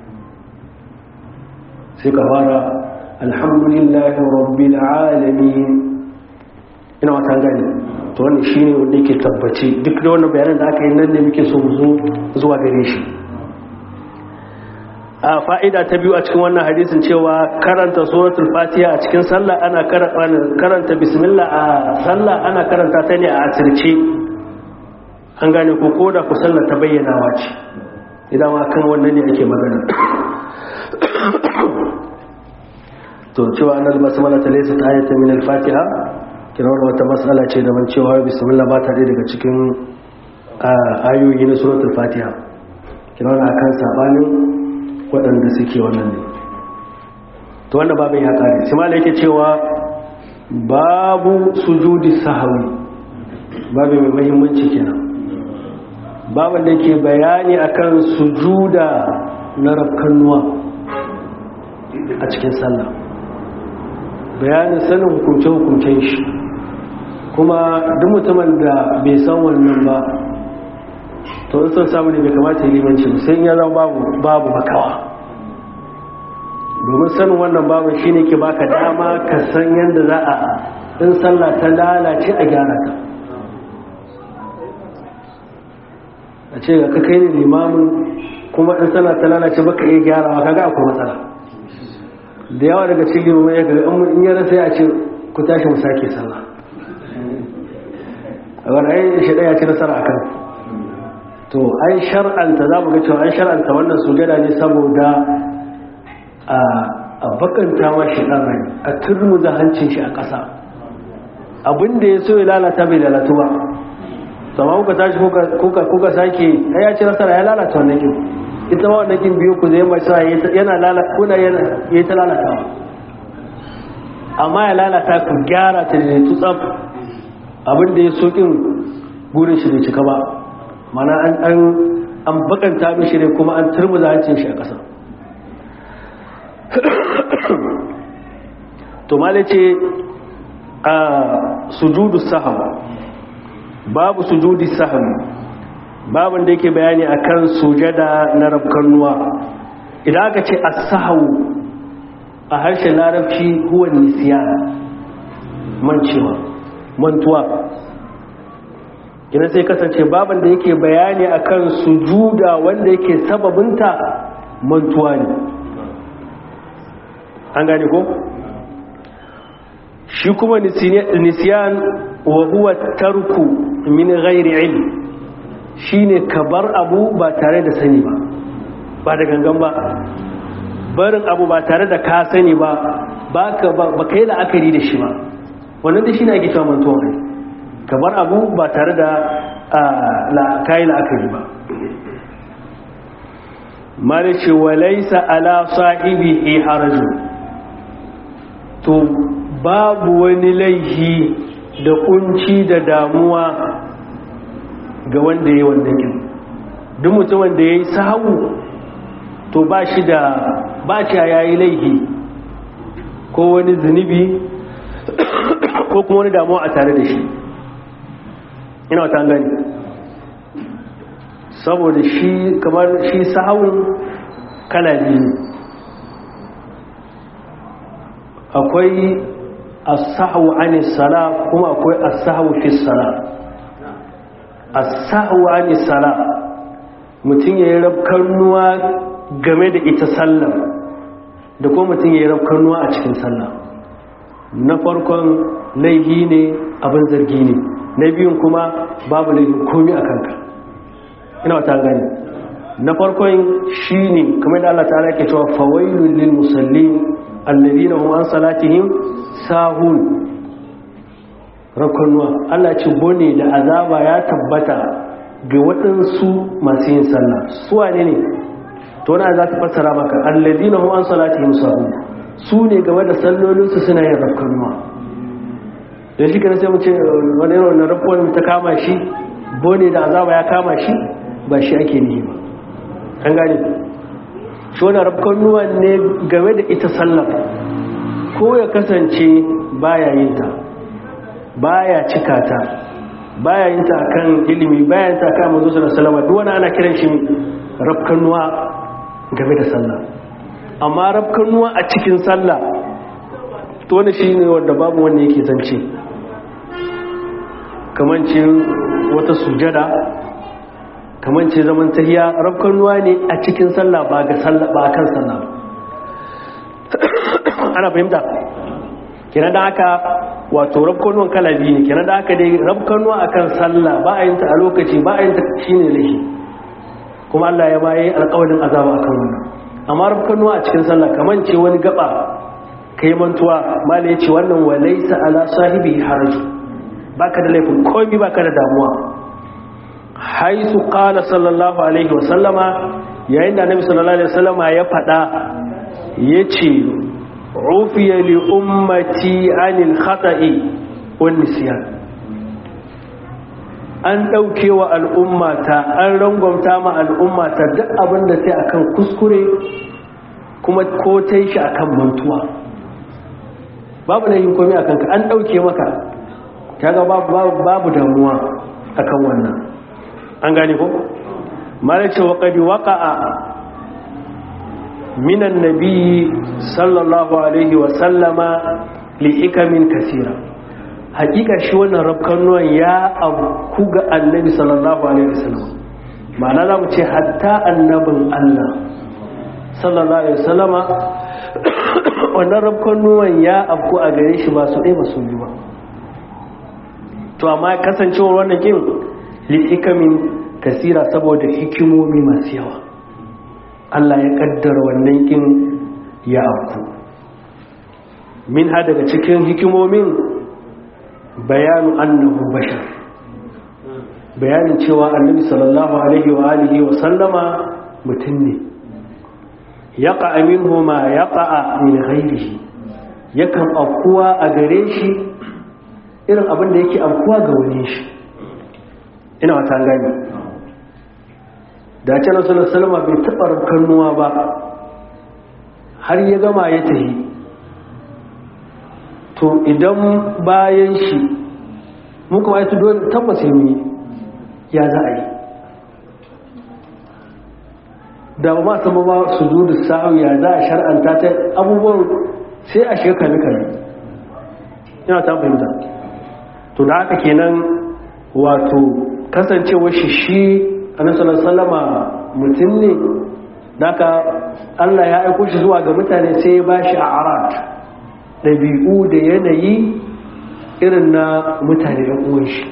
سيكفارا الحمد لله رب العالمين ina wata gani to wannan shine wanda yake tabbaci duk da wannan bayanan da aka yi nan ne muke so mu zo zuwa gare shi a fa'ida ta biyu a cikin wannan hadisin cewa karanta suratul fatiha a cikin sallah ana karanta bismillah a sallah ana karanta ta ne a asirce an gane ko koda ku sallah ta bayyanawa ce idan ma kan wannan ne ake magana to cewa annal basmala ta laysa ayatan min al-fatiha kina wannan wata mas'ala ce da ban cewa bismillah ba ta daga cikin ayoyi na suratul fatiha kina wannan akan sabanin waɗanda suke wannan ne to wannan babin ya kare shi ma yake cewa babu sujudi sahawi babu mai muhimmanci kenan babin da ke bayani akan sujuda na rafkannuwa a cikin sallah bayanin sanin hukunce-hukuncen shi kuma duk mutumin da bai san wannan ba to in son samu ne bai kamata yi limanci sai ya zama babu babu makawa domin sanin wannan babu shine ke baka dama ka san yadda za a in sallah ta lalace a gyara ta a ce ga kai ne limamin kuma in sallah ta lalace baka iya gyarawa kaga akwai matsala da yawa daga cikin limamai ya ga in ya rasa ya ce ku tashi mu sake sallah a wani ai shi ya ci nasara akan to an shar'anta za mu ga cewa an shar'anta wannan sujada ne saboda a bakanta ma shi ɗan rai a turmuza hancin shi a ƙasa abinda ya so ya lalata bai lalatu ba sama kuka tashi kuka sake ya ci nasara ya lalata wannan kin ita ma wannan kin biyu ku zai mai sa yana lalata kuna yana ya ta lalatawa amma ya lalata ku gyara ta da tutsaf abinda ya so kin gurin shi bai cika ba mana an an bakanta mishi ne kuma an turmuza hancin shi a ƙasa to mala ce a sujudu saham babu sujudi saham babin da yake bayani akan sujada na rabkannuwa idan aka ce as-sahawu a harshen larabci huwa nisyan mancewa mantuwa ina sai kasance babin da yake bayani akan sujuda wanda yake sababinta mantuwa ne an gane ko shi kuma nisiyan wa huwa tarku min ghairi ilm shine ka bar abu ba tare da sani ba ba da gangan ba barin abu ba tare da ka sani ba ba ka ba kai la'akari da shi ba wannan da shine ake cewa mantuwa ne ka bar abu ba tare da kai la'akari ba malice walaisa ala sahibi harajun to babu wani laifi da kunci da damuwa ga wanda ya yi wannan yin duk mutum wanda ya yi sahu to ba shi da ba shi ya yi laifi ko wani zunubi ko kuma wani damuwa a tare da shi ina wata gani saboda shi kamar shi sahun kala biyu akwai as-sahwu ani sala kuma akwai as-sahwu fi sala as-sahwu ani sala mutum yayin rabkarnuwa game da ita sallar da kuma mutum yayin rabkarnuwa a cikin sallah na farkon laifi ne abin zargi ne na biyun kuma babu laifin komi a kanka ina wata gani na farkon shi ne kamar da Allah ta'ala ke cewa fawailul lil musallin alladhina hum an salatihim sahun rakunwa Allah ce bone da azaba ya tabbata ga waɗansu masu yin sallah su wane ne to na za ta fassara maka alladhina hum an salatihim sahun su ne game da sallolinsu suna yin rakunwa da shi kana sai mu ce wani irin wannan rakuwan ta kama shi bone da azaba ya kama shi ba shi ake nihi ba an gane shi wani rafkannuwan ne game da ita sallar ko ya kasance baya yin ta baya cika ta baya yin ta akan ilimi baya yin ta akan manzo sallallahu alaihi wasallam duk wani ana kiran shi rafkannuwa game da sallah amma rafkannuwa a cikin sallah to wani shine wanda babu wanda yake zance kamar ce wata sujada kamar ce zaman tahiya rafkan ruwa ne a cikin sallah ba ga sallah ba kan sallah ana fahimta kenan da haka wato rafkan ruwan kala biyu ne kenan da haka dai rafkan ruwa akan sallah ba a yin ta a lokaci ba a yin ta shine laifi kuma Allah ya bayi alƙawarin azaba akan wannan amma rafkan ruwa a cikin sallah kamar ce wani gaba kai mantuwa mala ya ce wannan walaysa ala sahibi haraju baka da laifin komai baka da damuwa haisu qala sallallahu alaihi wasallama yayin da annabi sallallahu alaihi wasallama ya fada yace ufiya li ummati anil khata'i wan nisyan an dauke wa al'ummata an rangwamta ma al'ummata duk abinda sai akan kuskure kuma ko tai shi akan mantuwa babu da yin komai akan ka an dauke maka kaga babu babu damuwa akan wannan an gane ko malace wa qad waqa'a minan nabiyyi sallallahu alaihi wa sallama li ikamin kasira hakika shi wannan rabkanuwan ya abu ga annabi sallallahu alaihi wa sallam ma'ana za mu ce hatta annabin Allah sallallahu alaihi wa sallama wannan rabkanuwan ya abu a gare shi ba su ɗaya ba su yi ba to amma kasancewar wannan kin li'ikamin kasira saboda hikimomi masu yawa Allah ya kaddara wannan kin ya afku min ha daga cikin hikimomin bayanu annahu bashar bayanin cewa annabi sallallahu alaihi wa alihi wa sallama mutum ne yaqa minhu ma yaqa min ghairihi yakan afkuwa a gare shi irin abin da yake afkuwa ga wani shi ina wata gani da ce nasu salama bai taɓa rukannuwa ba har ya gama ya tahi to idan bayan shi muka ma yato dole tabbas yi ya za a yi da ba ma sama ba su zo da sa'u ya za a shar'anta ta abubuwan sai a shekari kare ina ta fahimta to da haka kenan wato kasancewar shi shi annabi sallama mutum ne daga Allah ya aiko shi zuwa ga mutane sai ya bashi a arat ɗabi'u da yanayi irin na mutane ɗan uwan shi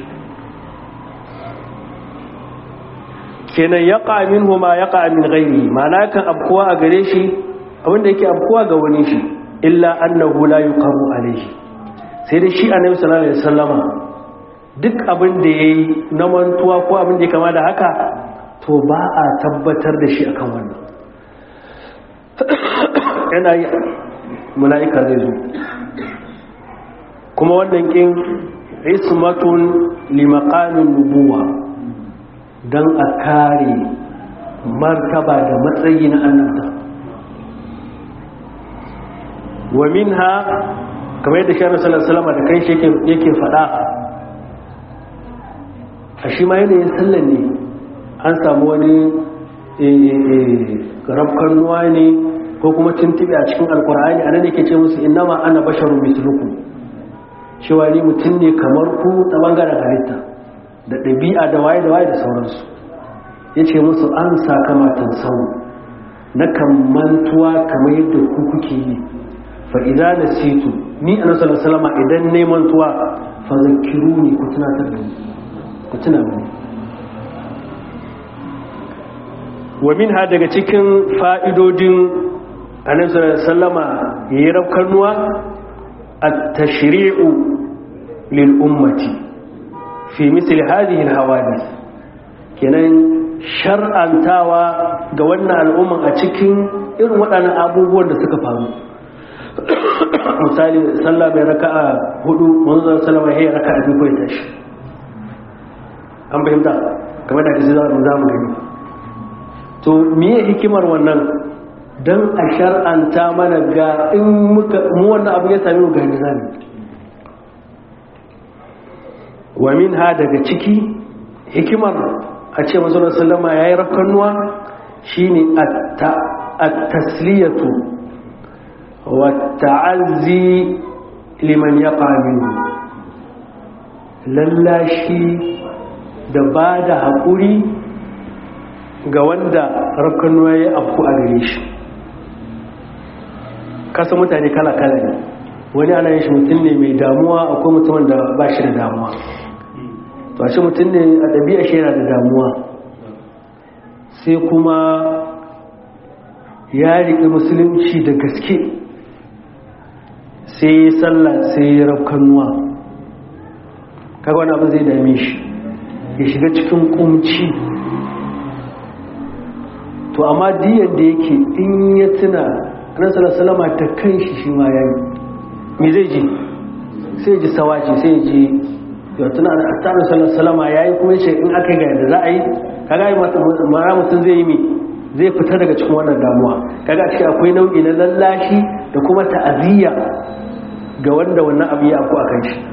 kenan ya ƙamin huma ya ƙamin gairi mana kan abkuwa a gare shi abinda yake abkuwa ga wani shi illa annahu la yuqamu alayhi sai dai shi annabi sallallahu alaihi wasallama duk abin da ya yi na mantuwa ko abin da ya kama da haka to ba a tabbatar da shi akan wannan yana yi mala'ika zai zo kuma wannan kin ismatun limakanin nubuwa don a kare martaba da matsayi na annabta wa min ha kamar yadda shi annabi salama da kai shi yake faɗa a shi ma yanayin sallan ne an samu wani rafkan nuwa ne ko kuma tuntuɓe a cikin alkur'ani a nan yake ce musu innama ana basharun misluku cewa ni mutum ne kamar ku ta bangaren halitta da ɗabi'a da waye da waye da sauransu ya ce musu an sakamatan sau na kammantuwa kamar yadda ku kuke yi fa'iza na situ ni a nasarar salama idan neman tuwa fa zakiru ne ku tunatar da ni ku tuna mani wa min ha daga cikin fa'idodin annabi sallama yayi rafkanuwa at-tashri'u lil ummati fi misli hadhihi al-hawadith kenan shar'antawa ga wannan al'umman a cikin irin waɗannan abubuwan da suka faru misali sallah mai raka'a hudu manzon sallama yayi raka'a biyu ko tashi an fahimta kamar da kaji za mu gani to miye hikimar wannan don a shar'anta mana ga in muka mu wannan abu ya sami mu ga nizami wa min ha daga ciki hikimar a ce masu sallama ya yi rakannuwa shi ne a tasliyatu wa ta'azzi liman ya ƙaminu lallashi da ba da haƙuri ga wanda rafkanuwa ya afku a gare shi kasa mutane kala-kala ne wani ana yin shi mutum ne mai damuwa akwai mutumin da ba shi da damuwa to shi mutum ne a ɗabi'a shi yana da damuwa sai kuma ya riƙe musulunci da gaske sai ya sallah sai ya rafkanuwa kaga wani abin zai dame shi ya shiga cikin kumci to amma diyan da yake in ya tuna annabi salama ta kan shi shi ma yayi me zai ji sai ji sawaci sai ji ya tuna annabi salama yayi kuma yace in aka ga yadda za a yi kaga yi mara mutum zai yi mi zai fita daga cikin wannan damuwa kaga cikin akwai nau'i na lallashi da kuma ta'aziyya ga wanda wannan abu ya afku a kan shi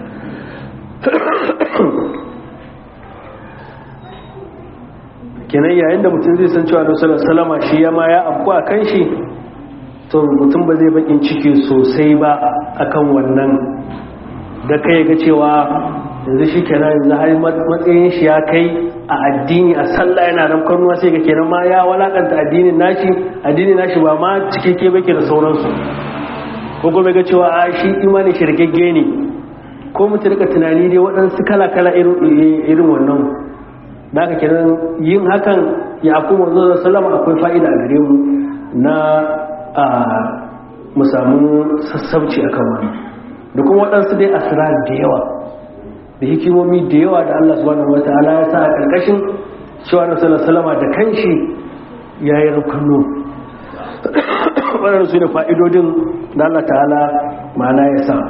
kenan yayin da mutum zai san cewa da salama shi ya ma ya abu a kan shi to mutum ba zai bakin ciki sosai ba akan wannan da kai ga cewa yanzu shi kenan yanzu har matsayin shi ya kai a addini a sallah yana nan kanuwa sai ga kenan ma ya walakanta addinin nashi addinin nashi ba ma cikakke bake da sauransu ko kuma ga cewa a shi imanin shirgagge ne ko mutum rika tunani dai waɗansu kala-kala irin wannan da aka kenan yin hakan ya aku wanzu da salama akwai fa'ida a gare mu na a mu samu sassauci akan wani da kuma waɗansu dai asirar da yawa da hikimomi da yawa da Allah subhanahu wa ta'ala ya sa a ƙarƙashin cewa na salama da kanshi ya yi rukunnu waɗanda su ne fa'idodin da Allah ta'ala ma'ana ya sa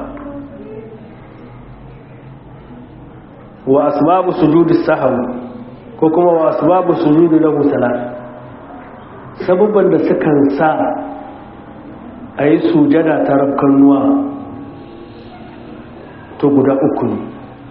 wa asbabu sujudi sahawi ko kuma wa asbabu sujudi lahu salat sabubban da sukan sa a yi sujada ta rabkannuwa to guda uku ne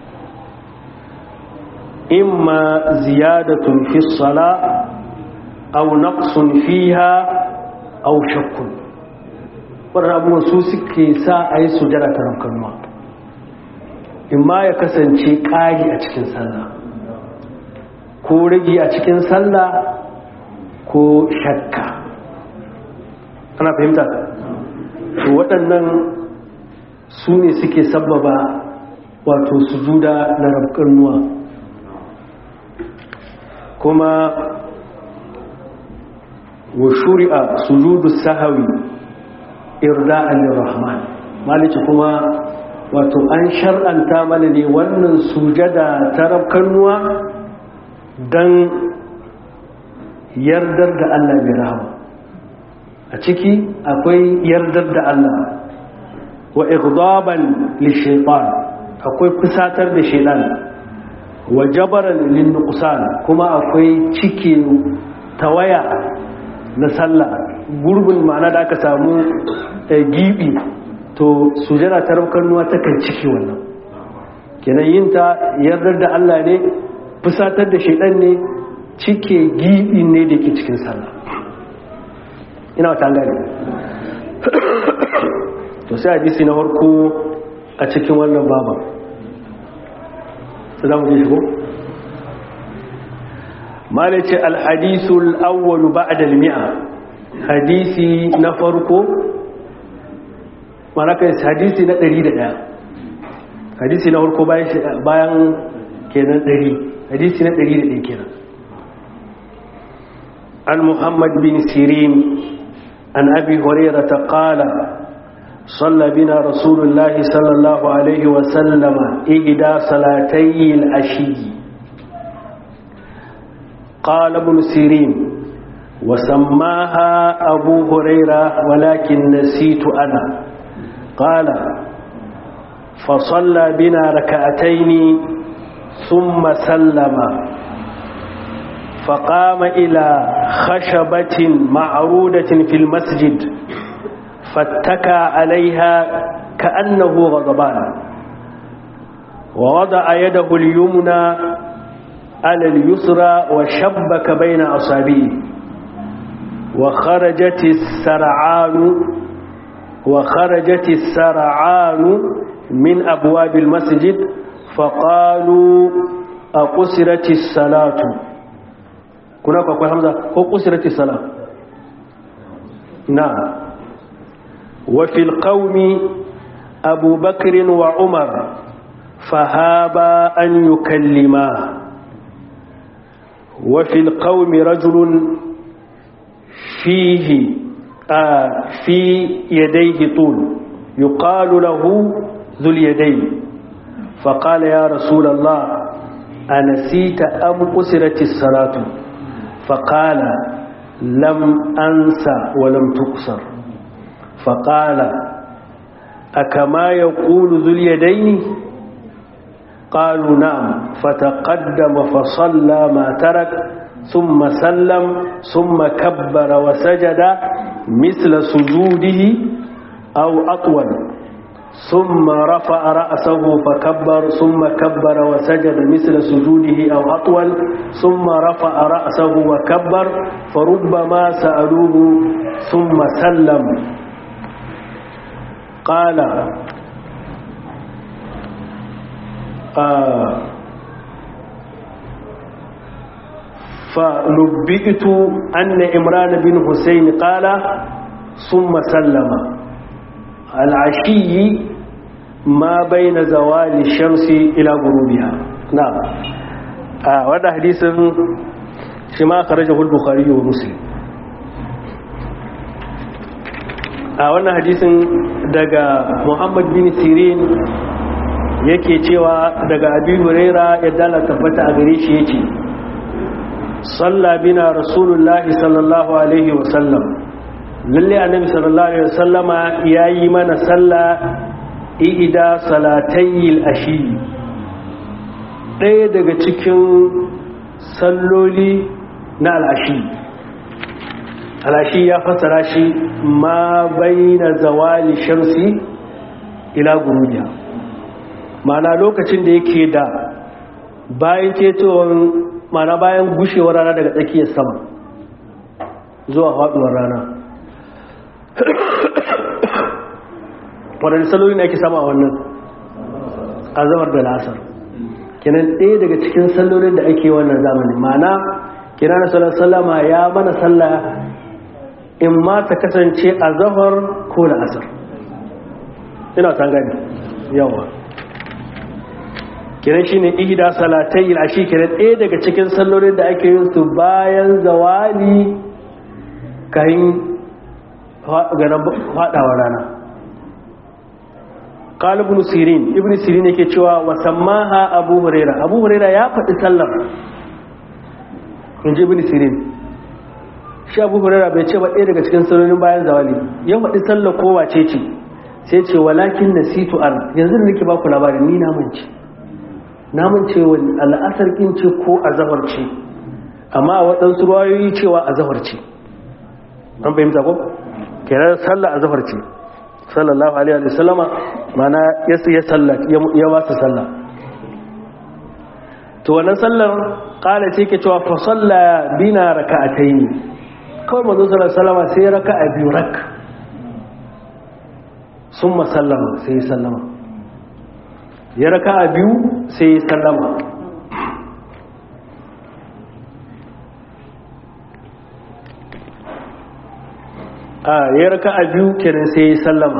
imma ziyadatun fi sala aw naqsun fiha aw shakkun wannan abubuwan su suke sa a yi sujada ta rabkannuwa imma ya kasance ƙari a cikin sallah ko rage a cikin sallah ko shakka ana fahimta to waɗannan su ne suke sabbaba wato sujuda na rabkannuwa kuma wa shuri'a sujudu sahawi irda'an lirrahman maliki kuma wato an shar'anta mana ne wannan sujada ta rabkannuwa don yardar da Allah mai rahama a ciki akwai yardar da Allah wa igdaban lishaitan akwai fusatar da shaitan wa jabaran linnuqsan kuma akwai cike tawaya na sallah gurbin ma'ana da aka samu gibi to sujada ta rabkannuwa takan ciki wannan kenan yin ta yardar da Allah ne fusatar da shaidan ne cike gibi ne da ke cikin sallah ina wata gani to sai hadisi na farko a cikin wannan baba sai za mu je shigo malace alhadisul awwalu ba'da al-mi'a hadisi na farko mana kai hadisi na 101 hadisi na farko bayan kenan 100 hadisi na 101 kenan an muhammad bin sirin an abi hurairah qala صلى بنا رسول الله صلى الله عليه وسلم إحدى صلاتي العشي قال ابن سيرين وسماها أبو هريرة ولكن نسيت أنا قال فصلى بنا ركعتين ثم سلم فقام إلى خشبة معرودة في المسجد فاتكى عليها كأنه غضبان ووضع يده اليمنى على اليسرى وشبك بين أصابيه وخرجت السرعان وخرجت السرعان من أبواب المسجد فقالوا أقصرت الصلاة كنا أقول حمزة أقصرت الصلاة نعم وفي القوم أبو بكر وعمر فهابا أن يكلما وفي القوم رجل فيه آه في يديه طول يقال له ذو اليدين فقال يا رسول الله أنسيت أم قسرت الصلاة فقال لم أنسى ولم تقصر فقال أكما يقول ذو اليدين قالوا نعم فتقدم فصلى ما ترك ثم سلم ثم كبر وسجد مثل سجوده أو أطول ثم رفع رأسه فكبر ثم كبر وسجد مثل سجوده أو أطول ثم رفع رأسه وكبر فربما سألوه ثم سلم قال آه فنبئت أن إمران بن حسين قال ثم سلم العشي ما بين زوال الشمس إلى غروبها نعم آه وهذا حديث شما خرجه البخاري ومسلم a wannan hadisin daga muhammad bin sirin yake cewa daga abin huraira ya dala tabbata a gare shi yake salla bina rasulullahi sallallahu alaihi wasallam lalle annabi sallallahu alaihi wasallama yayi mana salla ida salatayil ashi ɗaya daga cikin salloli na al'ashi al'ashi ya fassara shi ma baina zawali shamsi ila gurubiya mana lokacin da yake da bayan ketowar mana bayan gushewar rana daga tsakiyar sama zuwa faduwar rana waɗanda saloli ne ake sama a wannan azamar da lasar kinan ɗaya daga cikin sallolin da ake wannan zamani mana kina na sallar sallama ya mana sallah in ma ta kasance a zahar ko da asar ina san gani yawa kiran shi ne ihda salatai ashi kiran ɗaya daga cikin sallolin da ake yin su bayan zawali kayan ganin faɗawa rana قال ابن سيرين ابن سيرين yake cewa wa sammaha abu huraira abu huraira ya faɗi sallar inji ibn sirin shi abu huraira bai ce ba ɗaya daga cikin sallolin bayan zawali ya faɗi sallar kowa ce ce sai ce walakin nasitu ar yanzu da nake ba ku labarin ni na mance na mance wani al'asar kin ce ko azhar ce amma a waɗansu ruwayoyi cewa azhar ce an fahimta ko kenan sallar azhar ce sallallahu alaihi wa sallama mana ya ya sallat ya ba su sallah to wannan sallar kala ce ke cewa fa salla bina raka'atayn kawai manzo sallallahu alaihi wasallama sai raka'a biyu rak summa sallama sai sallama ya raka'a biyu sai sallama a ya raka a biyu kenan sai ya sallama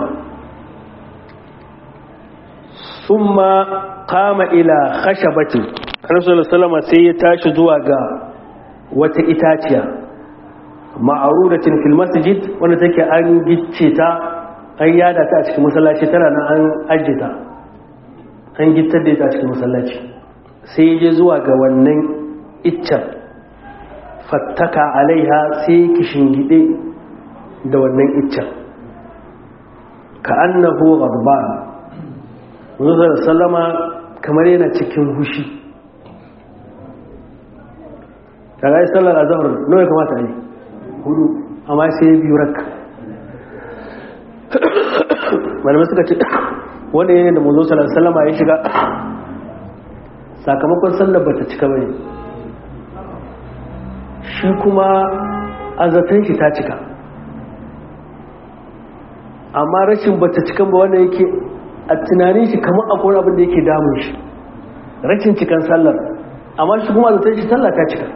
summa kama ila khashabatin annabi sallama sai ya tashi zuwa ga wata itaciya ma'arudatin fil masjid wanda take an gicce ta an yada ta a cikin masallaci tana nan an ajita an gittar da ita a cikin masallaci sai ya je zuwa ga wannan iccen fattaka alaiha sai kishin gide da wannan iccen ka annahu ghadban Muhammad sallama kamar yana cikin hushi kaga yi sallar azhar nawa ya kamata yi hudu amma sai biyu rak malamai suka ce wanda yayin da Muhammad sallallahu alaihi wasallam ya shiga sakamakon sallar bata cika bane shi kuma azatan shi ta cika amma rashin bata cikan ba wanda yake a tunanin shi kamar akwai abin da yake damun shi rashin cikan sallar amma shi kuma zaton shi sallar ta cika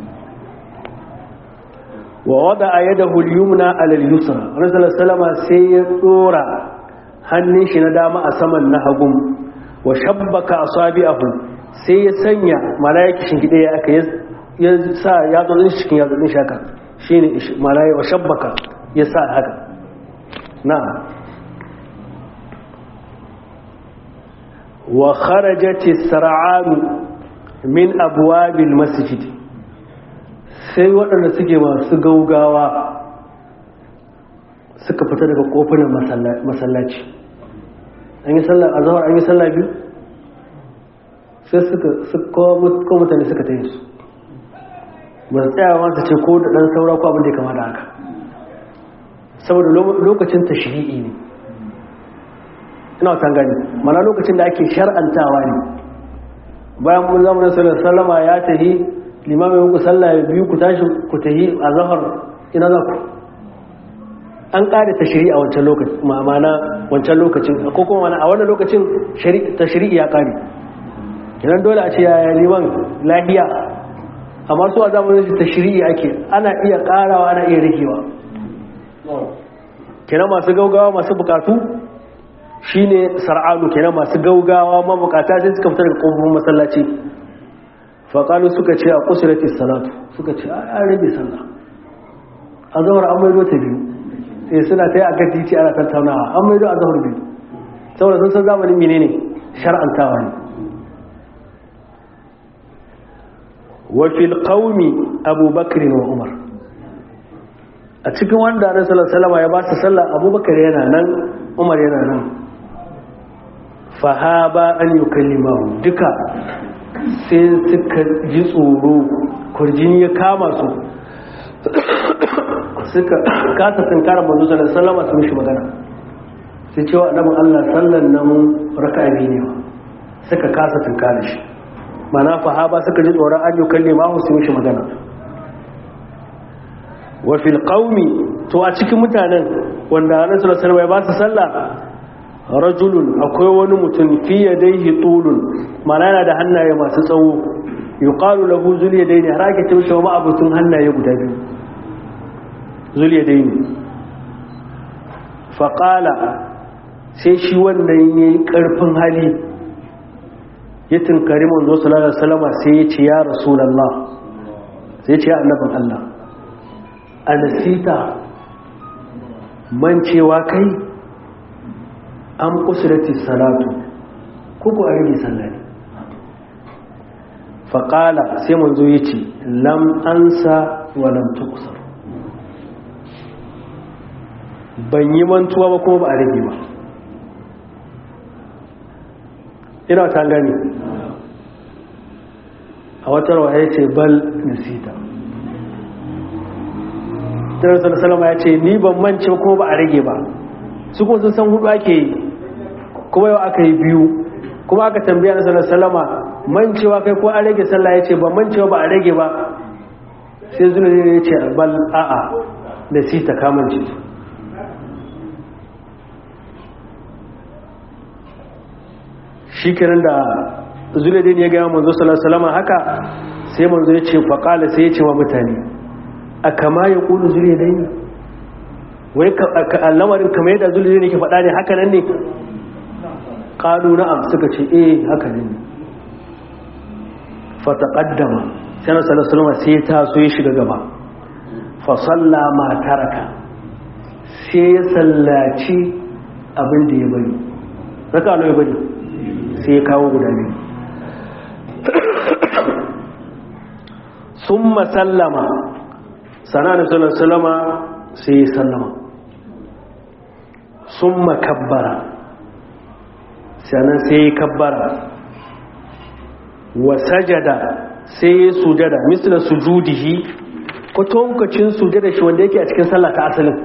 wa wada a yada hulyumna alal yusra rasulullah salama sai ya dora hannun shi na dama a saman na hagun wa shabbaka asabi'ahu sai ya sanya malaiki shingide ya aka ya sa ya zo din cikin ya zo din shaka shine malaiki wa shabbaka ya sa haka نعم وخرجت السرعان من أبواب المسجد sai waɗanda suke masu gaugawa suka fita daga ƙofunan masallaci an yi sallar a zawar an yi sallar biyu sai suka ko mutane suka ta yi su ba su tsayawa su ce ko da ɗan saura ko abin da ya kama da haka saboda lokacin tashri'i ne ina wata gani mana lokacin da ake shar'antawa ne bayan mun zama na sallar sallama ya tahi limamin muku sallah ya biyu ku tashi ku tahi a zahar ina za ku an ƙada ta shari'a wancan lokacin ma'amana wancan lokacin ko kuma a wannan lokacin ta shari'a ya ƙare idan dole a ce yaya liman lahiya amma su a zamanin ta shari'a ake ana iya ƙarawa ana iya rikewa kenan masu gaugawa masu bukatu shine sar'alu kenan masu gaugawa mabukata sai suka fitar da kofofin masallaci faƙalu suka ce a kusurati salatu suka ce a rage sallah a zahar an maido ta biyu sai suna ta yi a kan titi ana tattaunawa an maido a zahar biyu saboda sun san zamanin mene ne shar'antawa ne wafil qaumi abubakar wa umar a cikin wanda na salama ya ba su sallah abubakar yana nan umar yana nan fahaba an yi kallimahu duka sai suka ji tsoro kurjini ya kama su suka kasa tunkara manzo sallallahu sallama su mishi magana sai cewa annabin Allah sallan nan raka'a biyu ne suka kasa tunkara shi mana fahaba suka ji tsoron an yi kallimahu su mishi magana wa fil qaumi to a cikin mutanen wanda annabi sallallahu alaihi wasallam ya ba su sallah rajulun akwai wani mutum fi yadayhi tulun mana yana da hannaye masu tsawo yuqalu lahu zul yadayni har ake cewa shi ma abutun hannaye guda biyu zul yadayni fa qala sai shi wannan yayi karfin hali ya tunkari manzo sallallahu alaihi wasallam sai ya ce ya rasulullah sai ya ce annabin Allah anasita mancewa kai an kusurati salatu kuku a rage sallari faƙala sai manzo ya ce lam ansa wa lam tukusar ban yi mantuwa ba kuma ba a rage ba ina ta gani a watar wa ya ce bal nasita tarihi salama ya ce ni ban mance kuma ba a rage ba su kuma sun san hudu ake yi kuma yau aka yi biyu kuma aka tambaya na sallar salama mancewa kai ko an rage sallah ya ce ba mancewa ba a rage ba sai zuna ne ya ce bal a'a da si ta kamance shi kiran da zuna ne ya gaya manzo sallar salama haka sai manzo ya ce faƙala sai ya ce wa mutane a kama ya ƙudu zuriya dai wai lamarin kamar yadda zuriya ne ke faɗa ne haka nan ne ƙalu na'am suka ce eh haka ne fataƙaddama sai na salasalama sai ya taso ya shiga gaba fasalla ma taraka sai ya sallaci abin da ya bari raka ya bari sai ya kawo guda biyu sun masallama sana da salasalama sai ya sallama sun makabbara sannan sai ya kabbara wa sajada sai ya sujada misla sujudihi kwatankacin sujada shi wanda yake a cikin sallah ta asalin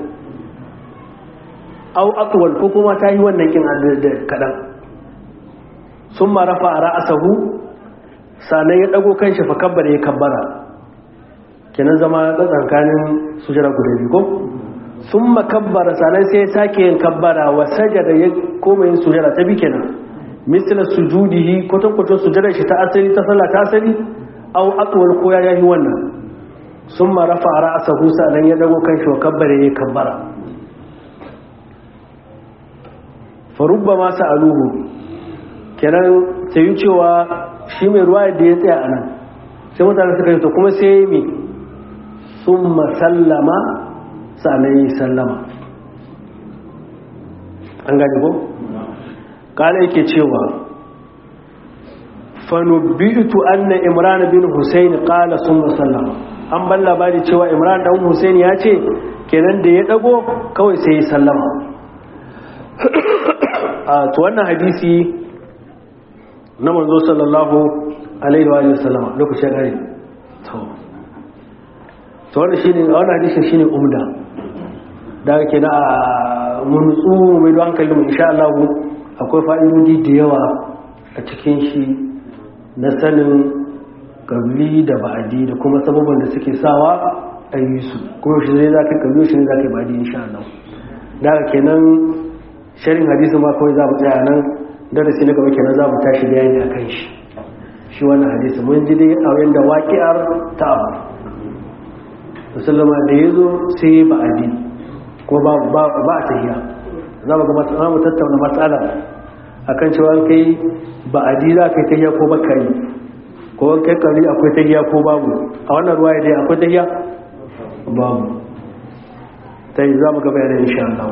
au akwal ko kuma ta yi wannan kin da kaɗan sun marafa a ra'asahu sannan ya ɗago kan shi fa kabbara ya kabbara kenan zama tsakankanin sujada guda biyu ko sun makabbara sannan sai ya sake yin kabbara wa sajada ya koma yin sujada ta bi kenan misalar sujudihi kwatankwacin sujada shi ta asali ta sallah ta asali au akwal ko ya yi wannan sun marafa a ra'asa husa nan ya dago kan shi wa kabbara ya kabbara farubba masu aluhu kenan ta yi cewa shi mai ruwa da ya tsaya a nan sai mutane suka yi to kuma sai yi sun masallama sa'anan yi sallama an gani ko? kala yake cewa fanubitu anna imran bin husayn qala summa sallama an ban labari cewa imran dan husayn ya ce kenan da ya dago kawai sai ya sallama a to wannan hadisi na manzo sallallahu alaihi wa sallama lokacin gari to to wannan shine wannan hadisi shine umda da kenan a mun tsu mai hankali mu insha Allah akwai fa'idodi da yawa a cikin shi na sanin kabli da ba'adi da kuma sababin da suke sawa a yi su kuma shi zai za ka kabli shi ne za ka yi ba'adi insha Allah daga kenan sharin hadisi ma kawai za mu tsaya nan darasi na gaba kenan za mu tashi bayani a kan shi shi wannan hadisi mun ji dai a yanda waƙiyar ta abu musulma da ya zo sai ba'adi ko ba a tahiya za mu ga mu tattauna matsala akan cewa kai ba'adi za ka yi tahiya ko baka yi ko kai kari akwai tahiya ko babu a wannan ruwa dai akwai tahiya babu ta yi za mu gaba yana insha Allah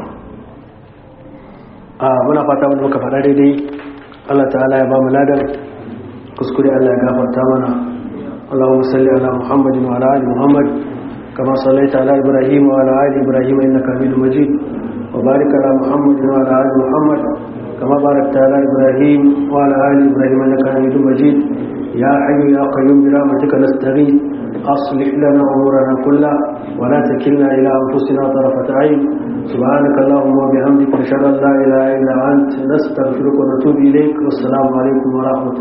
a muna fata wanda muka faɗa daidai Allah ta'ala ya ba mu ladan kuskure Allah ya gafarta mana Allahumma salli ala Muhammadin wa ala ali Muhammad kama sallaita ala Ibrahim wa ala ali Ibrahim innaka Hamidum Majid wa barik ala Muhammadin wa ala ali Muhammad kama barakta ala Ibrahim wa ala ali Ibrahim innaka Hamidum Majid ya hayyu ya qayyum bi rahmatika nastaghith أصلح لنا أمورنا كلها ولا تكلنا إلى أنفسنا طرفة عين سبحانك اللهم وبحمدك نشهد أن لا إله إلا أنت نستغفرك ونتوب إليك والسلام عليكم ورحمة الله